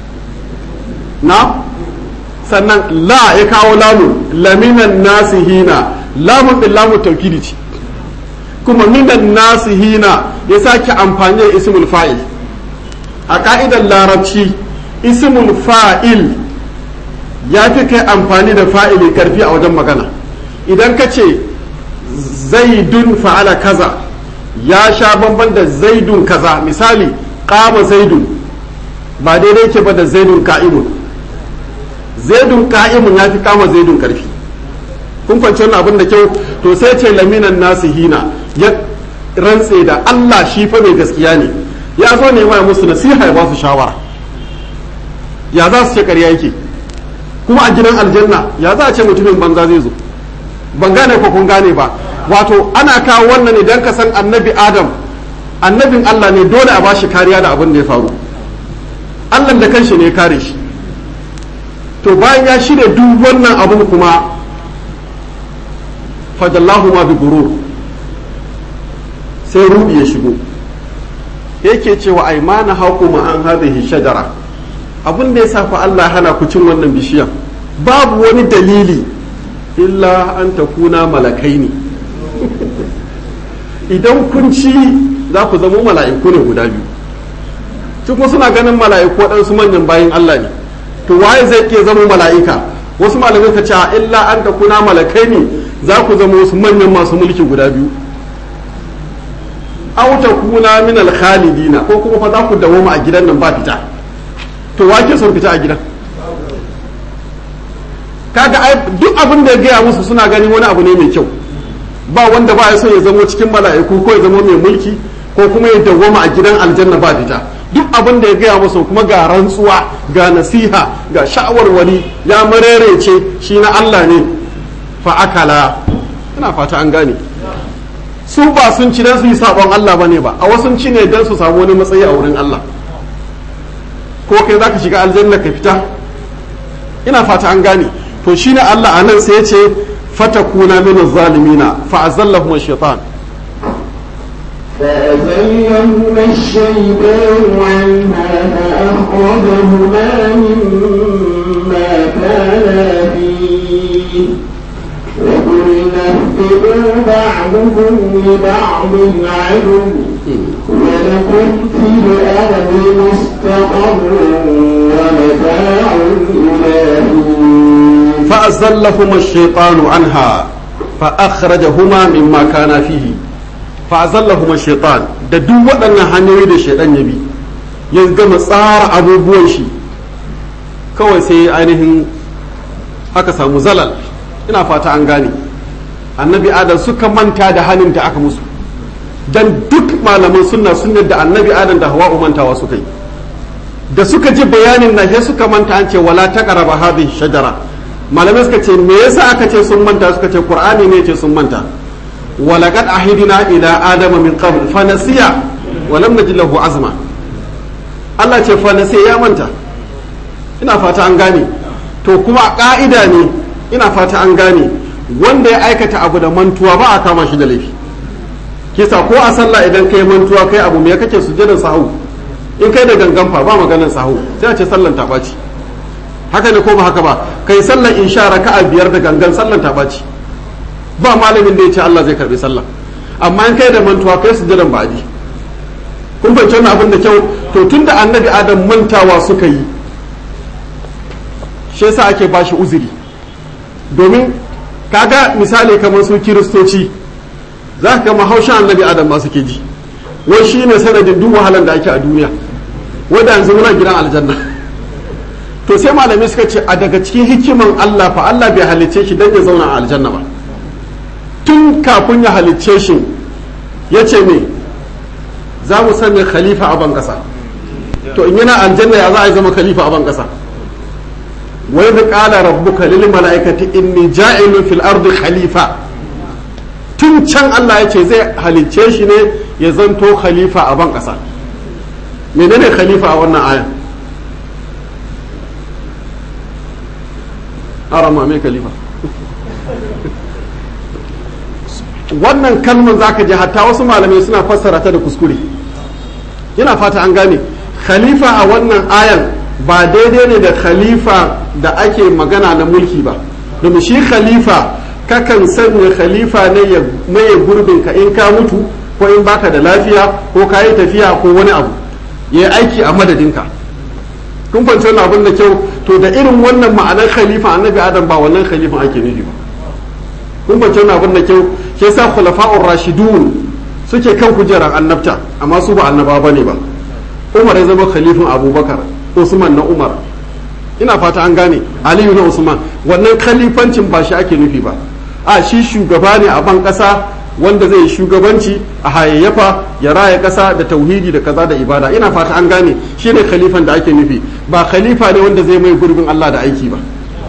na sannan la ya kawo lamun laminan nasihina lamun din lamun taukidi ce kuma minan nasihina ya sake amfani da ismul fa'il a ka'idar larabci ismul fa'il ya fi kai amfani da fa'ili karfi a wajen magana idan ka ce zaidun fa'ala kaza ya sha bamban da zaidun kaza misali kama zaidun ba daidai ke ba da zaidun ka'imun zaidun ka'imun ya fi kama zaidun karfi kun fahimci wannan abin da kyau to sai ce laminan nasihina ya rantse da Allah shi fa mai gaskiya ne ya zo ne mai musu nasiha ya ba su shawara ya za su ce ƙarya yake kuma a gidan aljanna ya za a ce mutumin banza zai zo ban gane ko kun gane ba wato ana kawo wannan idan ka san annabi adam annabin Allah ne dole a bashi kariya da abin da ya faru Allah da kanshi ne ya kare shi to bayan ya shirya duk wannan abun kuma fajallahu ma bi gurur sai rubi ya shigo yake cewa ai ma na haku ma an hadhihi shajara abin da ya safa Allah hana ku cin wannan bishiyan babu wani dalili illa an takuna malakai ne idan kun ci za ku zama mala'iku ne guda biyu kuma suna ganin mala'iku waɗansu manyan bayan Allah ne to waye zai ke zama mala'ika wasu malamai ka ce illa an takuna malakai ne za ku zama wasu manyan masu mulki guda biyu aw takuna min al-khalidina ko kuma fa za ku dawoma a gidan nan ba fita to wake son fita a gidan kaga ai duk abin da ya gaya musu suna ganin wani abu ne mai kyau ba wanda ba ya so ya zama cikin mala'iku ko ya zama mai mulki ko kuma ya dawoma a gidan aljanna ba fita duk abin da ya gaya musu kuma ga rantsuwa ga nasiha ga sha'awarwari ya marerece shi na Allah ne fa akala ina fata an gane su ba sun ci dan su yi sabon Allah bane ba a wasu ci ne dan su samu wani matsayi a wurin Allah ko kai zaka shiga aljanna ka fita ina fata an gane to shine Allah anan sai ya ce fatakuna min zalimina fa azallahum ash-shaytan فأزلهما الشيطان عنها فأخرجهما مما كانا فيه وقلنا اهبطوا بعضكم لبعض عدو ولكم في الأرض مستقر ومتاع إلى حين فأزلهما الشيطان عنها فأخرجهما مما كان فيه فأزلهما الشيطان da duk waɗannan hanyoyi da shaidan ya bi ya gama tsara abubuwan shi kawai sai ainihin aka samu zalal ina fata an gane annabi adam suka manta da hannun da aka musu dan duk malaman sunna sun yadda annabi adam da hawa'u mantawa suka yi da suka ji bayanin na sai suka manta an ce wala taqraba hadhihi shajara malamai suka ce me yasa aka ce sun manta suka ce qur'ani ne ce sun manta walaqad ahidina ila adama min qabl fa nasiya wa lam najid lahu azma Allah ce fa nasiya ya manta ina fata an gane to kuma ka'ida ne ina fata an gane wanda ya aikata abu da mantuwa ba a kama shi da laifi kisa ko a sallah idan kai mantuwa kai abu me kake sujjadan sahu in kai da gangan fa ba maganar sahu sai a ce sallan ta ɓaci haka ne ko ba haka ba kai sallan insha raka'a biyar da gangan sallan ta ɓaci ba malamin da ya ce Allah zai karbi sallah amma in kai da mantuwa kai sujjadan ba'adi kun fahimci wannan abin da kyau to tunda annabi adam mantawa suka yi shi yasa ake bashi uzuri domin kaga misali kamar su kiristoci za ka gama haushin annabi adam ma suke ji wai shi ne sanadin duk wahalar da ake a duniya wadda yanzu muna gidan aljanna to sai malamai suka ce a daga cikin hikiman Allah fa Allah bai halicce shi don ya zauna a aljanna ba tun kafin ya halicce shi ya ce me za mu sanya khalifa a ban kasa to in yana aljanna ya za a zama khalifa a ban kasa wai da kala rabbuka lil mala'ikati inni ja'ilun fil ardi khalifa tun can Allah ya ce zai halicce shi ne ya zanto khalifa a ban ƙasa menene khalifa a wannan aya arama mai khalifa wannan kalmar zaka ji hatta wasu malamai suna fassara ta da kuskure yana fata an gane khalifa a wannan ayan ba daidai ne da khalifa da ake magana na mulki ba domin shi khalifa kakan sanya khalifa ne ya maye gurbin ka in ka mutu ko in baka da lafiya ko ka yi tafiya ko wani abu ya yi aiki a madadinka kun fahimci wannan abin da kyau to da irin wannan ma'anar khalifa annabi adam ba wannan khalifan ake nufi ba kun fahimci wannan abin da kyau shi yasa khulafa'ur rashidun suke kan kujerar annabta amma su ba annaba bane ba umar ya zama khalifin abubakar usman na umar ina fata an gane aliyu na usman wannan khalifancin ba shi ake nufi ba a shi shugaba ne a ban ƙasa wanda zai shugabanci a hayayyafa ya raya ƙasa da tauhidi da kaza da ibada ina fata an gane shi ne khalifan da ake nufi ba khalifa ne wanda zai mai gurbin Allah da aiki ba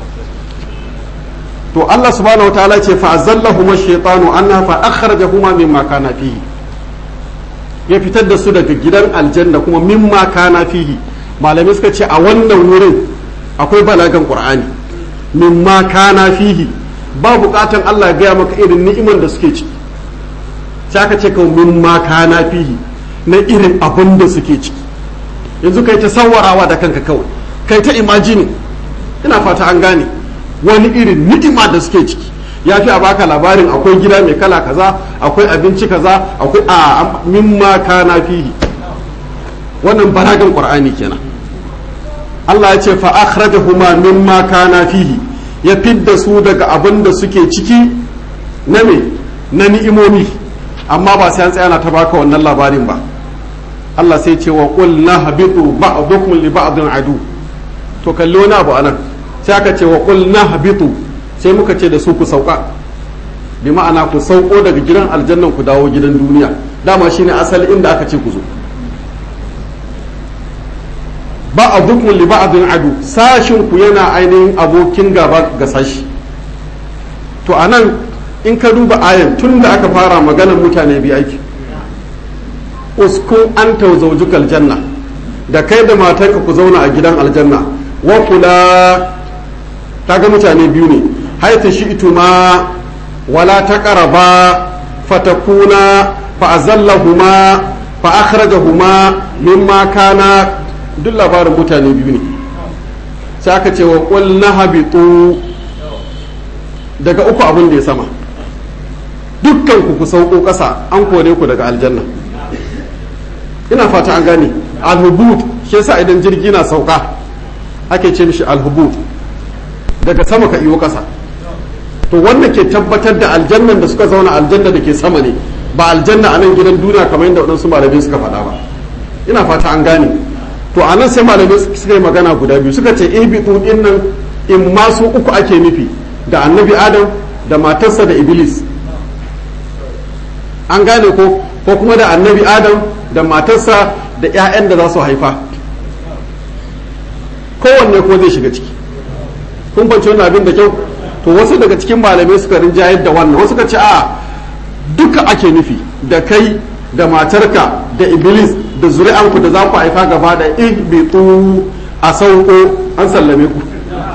to Allah subhanahu wataala ce fa azallahuma shaytanu anna fa akhrajahuma mimma kana fihi ya fitar da su daga gidan aljanna kuma mimma kana fihi malamai suka ce a wannan wurin akwai balagan qur'ani mimma kana fihi ba bukatan Allah ya gaya maka irin ni'iman da suke ciki sai aka ce kawai mimma kana fihi na irin abin da suke ciki yanzu kai ta sawarawa da kanka kawai kai ta imajini ina fata an gane wani irin ni'ima da suke ciki ya fi a baka labarin akwai gida mai kala kaza akwai abinci kaza akwai a mimma kana fihi wannan baragan qur'ani kenan Allah ya ce fa akhrajahuma mimma kana fihi ya fidda su daga abin da suke ciki na me na ni'imomi amma ba sai an tsaya na ta baka wannan labarin ba Allah sai ce wa qul nahbitu ba'dukum li ba'din adu to kalli wani abu anan sai aka ce wa qul nahbitu sai muka ce da su ku sauka bi ma'ana ku sauko daga gidan aljannan ku dawo gidan duniya dama shine asali inda aka ce ku zo ba a dukkan li ba'din adu sashin ku yana ainihin abokin gaba ga sashi to anan in ka duba ayan tun da aka fara maganar mutane bi aiki uskun anta zawjukal janna da kai da matarka ku zauna a gidan aljanna wa kula kaga mutane biyu ne haita shi ituma wala taqraba fatakuna fa azallahuma fa akhrajahuma mimma kana duk labarin mutane biyu ne sai aka ce wa qul nahbitu daga uku abin da ya sama dukkan ku ku sauko ƙasa an kore ku daga aljanna ina fata an gane alhubut shi yasa idan jirgi na sauka ake ce mishi alhubut daga sama ka iyo ƙasa to wannan ke tabbatar da aljannan da suka zauna aljanna da ke sama ne ba aljanna a nan gidan duniya kamar yadda waɗansu malamai suka faɗa ba ina fata an gane to a nan sai malamai suka yi magana guda biyu suka ce ibitu din nan in masu uku ake nufi da annabi adam da matarsa da iblis an gane ko ko kuma da annabi adam da matarsa da 'ya'yan da za su haifa kowanne ko zai shiga ciki kun fahimci wannan abin da kyau to wasu daga cikin malamai suka rinjayar da wannan wasu ka ce a duka ake nufi da kai da matarka da iblis da zuri'anku da za ku haifa gaba da ihbitu a sauko an sallame ku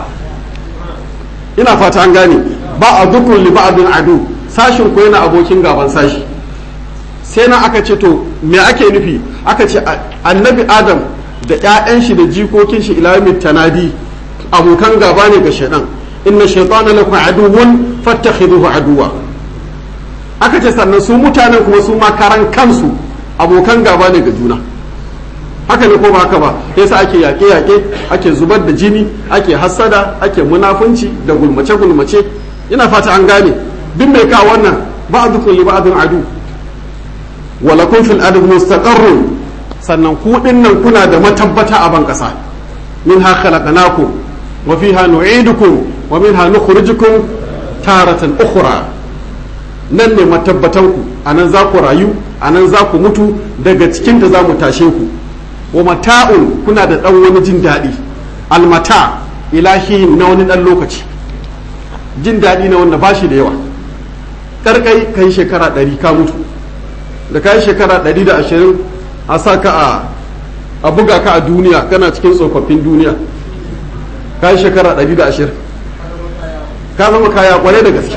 ina fata an gane ba a dukkan li ba'dun adu sashin ku yana abokin gaban sashi sai na aka ce to me ake nufi aka ce annabi adam da 'ya'yan shi da jikokin shi ila tanadi abokan gaba ne ga shaidan inna shaytana lakum aduwwun fattakhiduhu aduwa aka ce sannan su mutanen kuma su ma karan kansu abokan gaba ne ga juna haka ne ko ba haka ba yasa ake yaƙe yaƙe ake zubar da jini ake hassada ake munafunci da gulmace gulmace ina fata an gane duk mai kawo wannan ba'dukum li ba'din adu wa lakum fil ard mustaqarrun sannan ku dinnan kuna da matabbata a ban kasa minha khalaqnakum wa fiha nu'idukum wa minha nukhrijukum taratan ukhra nan ne matabbatan ku anan za ku rayu anan za ku mutu daga cikin da za mu tashe ku wa mata'un kuna da dan wani jin daɗi almata ilahi na wani dan lokaci jin daɗi na wanda bashi da yawa karkai kai shekara ɗari ka mutu da kai shekara ɗari da ashirin a sa ka a a buga ka a duniya kana cikin tsofaffin duniya kai shekara ɗari da ashirin ka zama kaya kware da gaske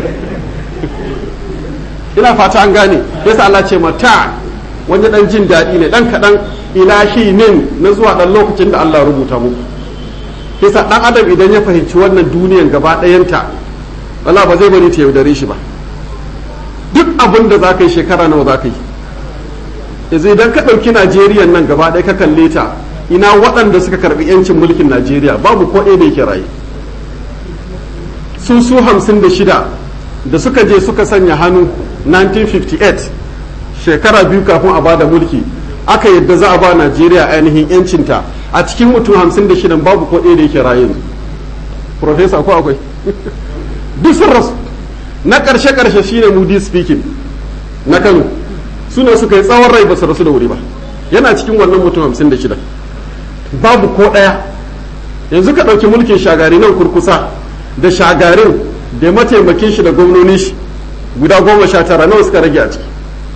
ina fata an gane yasa Allah ce mata wani dan jin daɗi ne dan kaɗan ilahi min na zuwa ɗan lokacin da Allah rubuta muku yasa ɗan adam idan ya fahimci wannan duniyan gaba ɗayanta wala ba zai bari ta yaudare shi ba duk abin da za ka yi shekara nawa za ka yi yanzu idan ka ɗauki najeriya nan gaba ɗaya ka kalle ta ina waɗanda suka karɓi yancin mulkin najeriya babu ko ɗaya da yake raye su su hamsin da shida da suka je suka sanya hannu 1958 shekara biyu kafin a bada mulki aka yadda za a ba najeriya ainihin yancinta a cikin mutum hamsin da shidan babu ko ɗaya da yake raye profesa ko akwai duk sun rasu na ƙarshe ƙarshe shine mudi speaking na kano suna suka yi tsawon rai ba su rasu da wuri ba yana cikin wannan mutum hamsin da shida babu ko ɗaya yanzu ka ɗauki mulkin shagari nan kurkusa da shagarin da mataimakin shi da gwamnoni shi guda goma sha tara nawa suka rage a ciki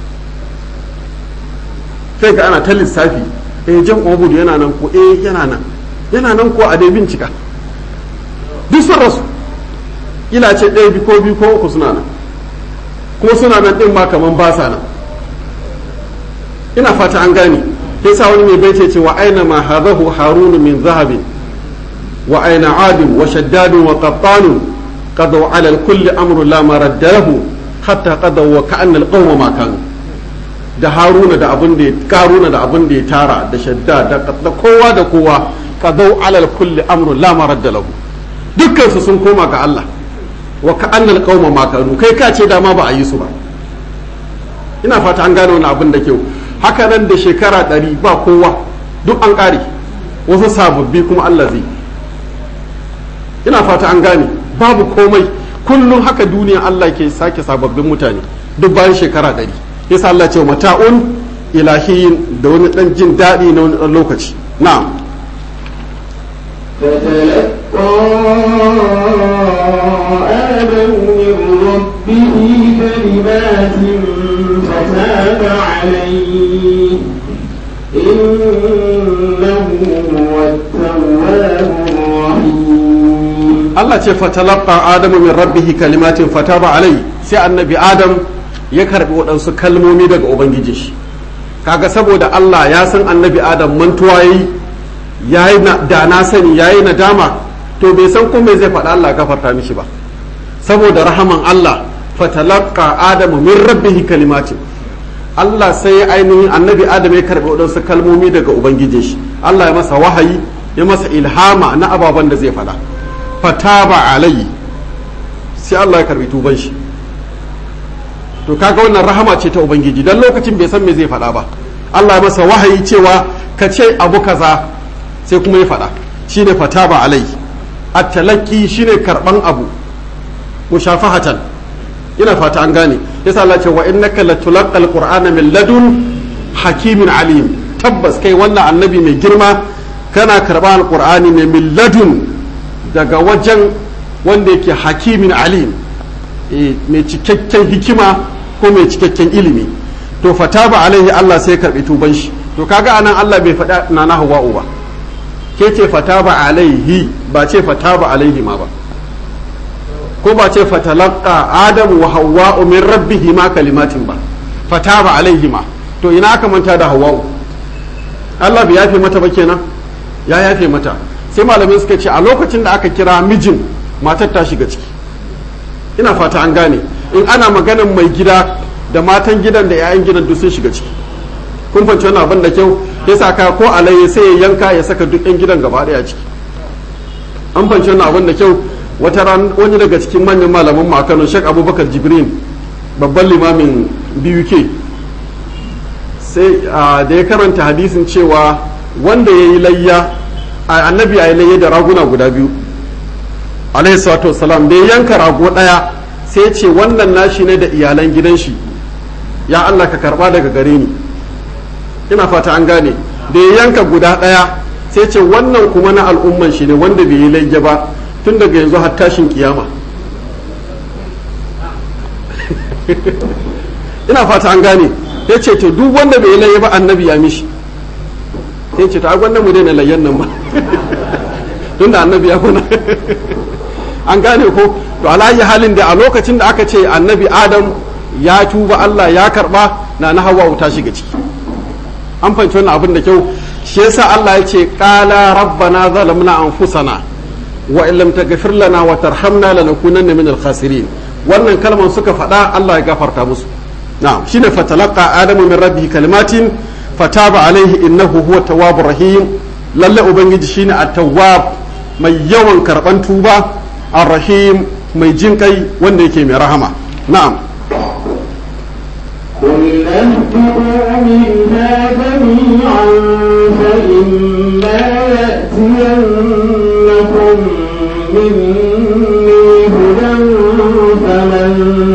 sai ka ana ta lissafi eh jan obudu yana nan ko eh yana nan yana nan ko a dai bincika duk sun rasu ila ce ɗaya bi ko biyu ko uku suna nan kuma suna nan ɗin ma kaman ba sa nan ina fata an gane yasa wani mai baita ce wa aina ma hadahu harunu min zahabin wa aina adin wa shaddadun wa qattanu qadaw ala al-kulli amru la maradda lahu hatta qadaw wa ka'anna al-qawma ma kanu da haruna da abin da ya karuna da abin da ya tara da shadda da kowa da kowa qadaw ala al-kulli amru la maradda lahu dukkan su sun koma ga Allah wa ka'anna al-qawma ma kanu kai ka ce dama ba a yi su ba ina fata an gane wani abin da kyau haka nan da shekara ɗari ba kowa duk an ƙare wasu sababbi kuma Allah zai ina fata an gane babu komai kullum haka duniya Allah ke sake sababbin mutane duk bayan shekara ɗari yasa Allah ce mata'un ilahiyin da wani ɗan jin daɗi na wani ɗan lokaci na'am آدم من ربه كلمات فتاب عليه إنه هو التواب الرحيم Allah ce fatalaqa adamu min rabbihi kalimatin fataba alai sai annabi adam ya karbi waɗansu kalmomi daga ubangiji shi kaga saboda Allah ya san annabi adam mantuwa yayi yayi da na sani yayi nadama to bai san ko me zai faɗa Allah gafarta mishi ba saboda rahaman Allah fatalaqa adamu min rabbihi kalimatin Allah sai ya ainihin annabi adam ya karbi waɗansu kalmomi daga ubangiji shi Allah ya masa wahayi ya masa ilhama na ababen da zai faɗa fataba alayhi sai Allah ya karbi tuban shi to kaga wannan rahama ce ta ubangiji dan lokacin bai san me zai faɗa ba Allah ya masa wahayi cewa ka ce abu kaza sai kuma ya faɗa shine fataba alayhi at-talaqi shine karban abu mushafahatan ina fata an gane yasa Allah ce wa innaka latulaqal qur'ana min ladun hakimin alim tabbas kai wannan annabi mai girma kana karba alqur'ani ne min ladun daga wajen wanda yake hakimin alim mai cikakken hikima ko mai cikakken ilimi to fataba alaihi Allah sai karbi tuban shi to kaga anan Allah bai faɗa na na hawa'u ba ke ce fataba alaihi ba ce fataba alaihi ma ba ko ba ce fatalaqa adamu wa hawa'u min rabbihi ma kalimatin ba fataba alaihi ma to ina aka manta da hawa'u Allah bai yafe mata ba kenan ya yafe mata sai malamai suka ce a lokacin da aka kira mijin matar ta shiga ciki ina fata an gane in ana maganan mai gida da matan gidan da 'ya'yan gidan duk sun shiga ciki kun fahimci wannan abin da kyau ya saka ko alayya sai ya yanka ya saka duk 'yan gidan gaba daya ciki an fahimci wannan abin da kyau wata ran wani daga cikin manyan malaman mu a Kano Sheikh Abubakar Jibrin babban limamin BUK sai da ya karanta hadisin cewa wanda ya yi layya annabi ya yi layya da raguna guda biyu alaihi salatu wasalam da ya yanka rago daya sai ce wannan nashi ne da iyalan gidan shi ya Allah ka karba daga gare ni ina fata an gane da ya yanka guda daya sai ce wannan kuma na al'umman shi ne wanda bai yi layya ba tun daga yanzu har tashin kiyama ina fata an gane ya ce to duk wanda bai yi layya ba annabi ya mishi sai ce ta gwanda mu daina layyan nan ba tunda annabi ya kuna an gane ko to alayi halin da a lokacin da aka ce annabi adam ya tuba Allah ya karba na na hawa ta shiga ciki an fahimci wannan abin da kyau shi yasa Allah ya ce qala rabbana zalamna anfusana wa illam taghfir lana wa tarhamna lanakunanna minal khasirin wannan kalman suka faɗa Allah ya gafarta musu na'am shine fatalaqa adamu min rabbihi kalimatin fataba alaihi innahu huwa tawwabur rahim lalle ubangiji shine at-tawwab mai yawan karban tuba ar-rahim mai jin kai wanda yake mai rahama na'am قل اهبطوا منها جميعا فإما يأتينكم مني هدى فمن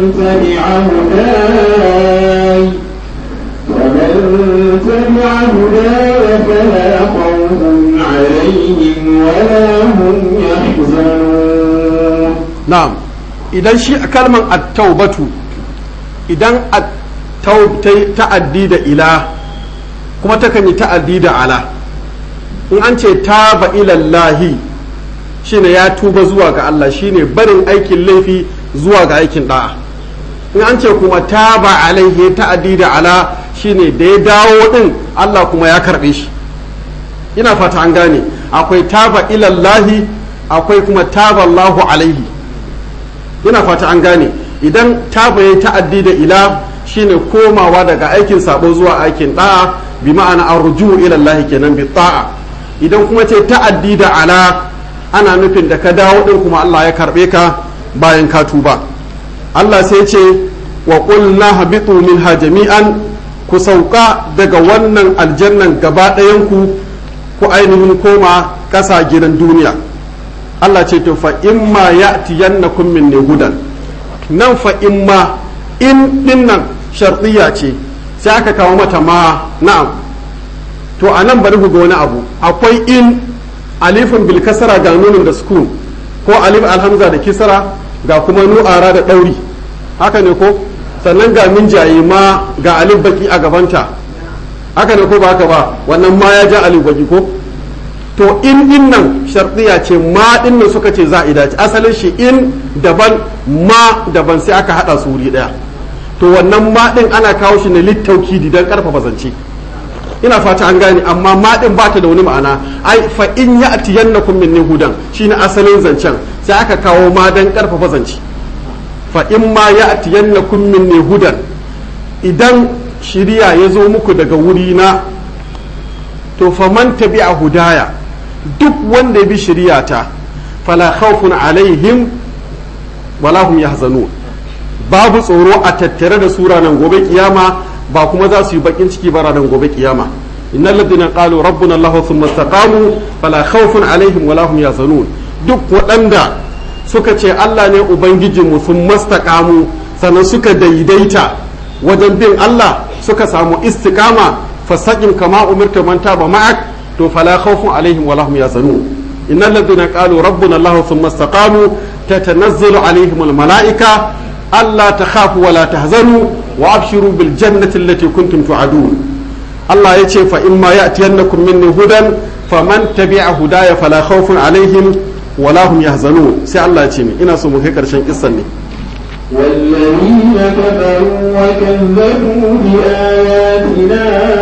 عليهم ولا هم يحزنون na'am idan shi kalman at-taubatu idan at-taub ta ta'addi da ila kuma takan yi ta'addi da ala in an ce taba ilallahi shine ya tuba zuwa ga Allah shine barin aikin laifi zuwa ga aikin da'a in an ce kuma taba alaihi ta'addi da ala shine da ya dawo din Allah kuma ya karbe shi ina fata an gane akwai taba ilallahi akwai kuma taba Allahu alaihi ina fata an gane idan taba ya ta'addi da ila shine komawa daga aikin sabo zuwa aikin da'a bi ma'ana arju ila Allah kenan bi ta'a idan kuma ce ta'addi da ala ana nufin da ka dawo din kuma Allah ya karbe ka bayan ka tuba Allah sai ce wa qulna habitu minha jami'an ku sauka daga wannan aljannan gaba ɗayan ku ku ainihin koma ƙasa gidan duniya Allah ce to fa imma ya'tiyannakum minni hudan nan fa imma in dinnan shartiya ce sai aka kawo mata ma na'am to a nan bari ku ga wani abu akwai in alifin bil kasara ga nunin da sukun ko alif alhamza da kisra ga kuma nu'ara da ɗauri haka ne ko sannan ga min jayi ma ga alif baki a gabanta haka ne ko ba haka ba wannan ma ya ja alif baki ko to in din nan shartiya ce ma din nan suka ce za'ida ce asalin shi in daban ma daban sai aka hada su wuri daya to wannan ma din ana kawo shi ne littaukidi don karfafa zance ina fata an gane amma ma din ba ta da wani ma'ana ai fa in ya'tiyannakum minni hudan shine asalin zancen sai aka kawo ma dan karfafa zance fa in ma ya'tiyannakum minni hudan idan shiriya ya zo muku daga wuri na to faman tabi'a hudaya duk wanda ya bi shiriyata fala khawfun alaihim wala hum yahzanun babu tsoro a tattare da su ranar gobe kiyama ba kuma za su yi bakin ciki ba ranar gobe kiyama innal ladina qalu rabbuna allah thumma istaqamu fala khawfun alaihim wala hum yahzanun duk waɗanda suka ce Allah ne ubangijinmu sun mastaqamu sannan suka daidaita wajen bin Allah suka samu istiqama fasaqim kama umirta man taba ma'ak to fala khawfun alaihim wala hum yahzanun innal ladina qalu rabbuna allah thumma istaqamu tatanazzalu alaihim al malaika alla takhafu wala tahzanu wa abshiru bil jannati allati kuntum tu'adun Allah ya ce fa imma ya'tiyannakum minni hudan faman tabi'a hudaya fala khawfun alaihim wala hum yahzanun sai Allah ya ce min ina so mu kai karshen kissan ne والذين كفروا وكذبوا بآياتنا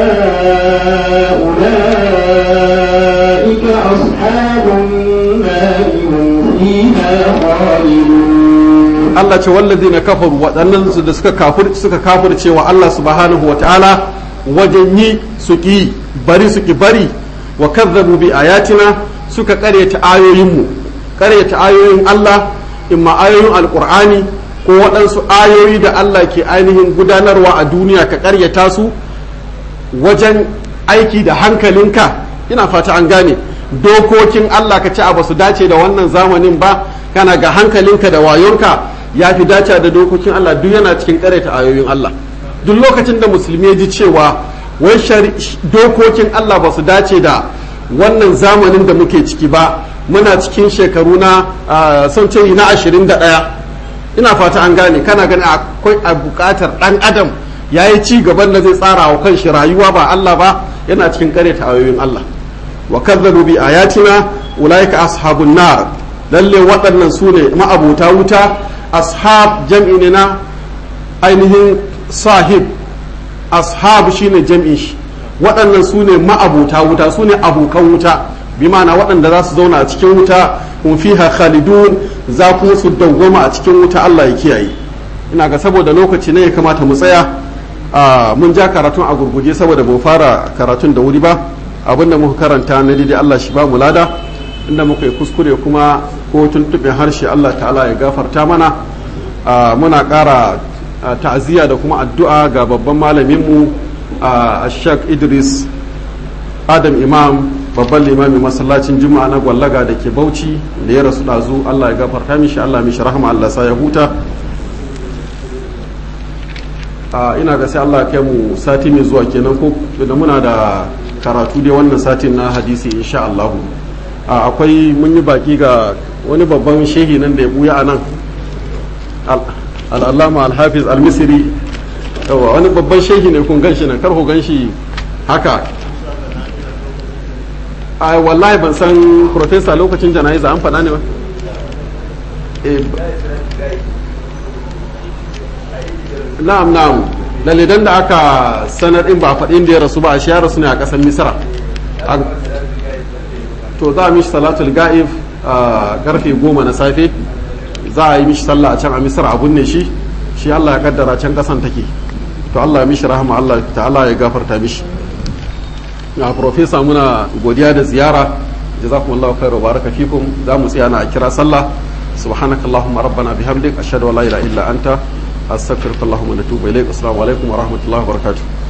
أولئك أصحاب النار هم فيها خالدون Allah ce wallazina kafaru waɗannan su da suka kafir suka kafirce wa Allah subhanahu wa ta'ala wajen yi su ki bari su ki bari wa kazzabu bi ayatina suka ƙaryata ayoyinmu ƙaryata ayoyin Allah imma ayoyin alqur'ani ko waɗansu ayoyi da Allah ke ainihin gudanarwa a duniya ka ƙaryata su wajen aiki da hankalinka ina fata an gane dokokin Allah ka ce a basu dace da wannan zamanin ba kana ga hankalinka da wayonka ya fi dace da dokokin Allah duk yana cikin ƙaryata ayoyin Allah duk lokacin da musulmi ya ji cewa wai dokokin Allah ba su dace da wannan zamanin da muke ciki ba muna cikin shekaru na son ce na ashirin da ɗaya ina fata an gane kana gani akwai a bukatar dan adam ya yi ci gaban da zai tsara wa kanshi rayuwa ba Allah ba yana cikin kare ta ayoyin Allah wa kazzabu bi ayatina ulaika ashabun nar lalle waɗannan su ne ma'abuta wuta ashab jam'i ne na ainihin sahib ashab shine jam'in shi waɗannan su ne ma'abuta wuta su ne abokan wuta bi ma'ana waɗanda za su zauna a cikin wuta hum fiha khalidun za kuma su dawwama a cikin wuta Allah ya kiyaye ina ga saboda lokaci ne ya kamata mu tsaya mun ja karatun a gurguje saboda mu fara karatun da wuri ba abinda muka karanta na daidai Allah shi ba mu lada inda muka yi kuskure kuma ko tuntuɓe harshe Allah ta'ala ya gafarta mana muna ƙara ta'aziyya da kuma addu'a ga babban malaminmu a Sheikh Idris Adam Imam babban limamin masallacin juma'a na gwallaga da ke bauchi da ya rasu ɗazu allah ya gafarta mishi allah mishi rahama allah sa ya huta ina ga sai allah kai mu sati mai zuwa kenan ko da muna da karatu dai wannan satin na hadisi insha allahu akwai mun yi baki ga wani babban shehi nan da ya buya a nan al'allama al-hafiz al-misri yawa wani babban shehi ne kun ganshi nan karho ganshi haka a wallahi ban san profesa lokacin jana'iza an faɗa ne ba na'am na'am lalidan da aka sanar in ba faɗin da ya rasu ba a shi ya rasu ne a ƙasar misra to za a mishi salatul ga'if a karfe goma na safe za a yi mishi sallah a can a misra a binne shi shi allah ya kaddara can ƙasan take to allah ya mishi rahama allah ta'ala ya gafarta mishi a profesa muna godiya da ziyara jazakumullahu khairu baraka fikum za mu tsaya na a kira sallah subhanakallahumma rabbana bihamdik ashhadu an la ilaha illa anta astaghfiruka allahumma wa atubu ilaik assalamu alaikum wa rahmatullahi wa barakatuh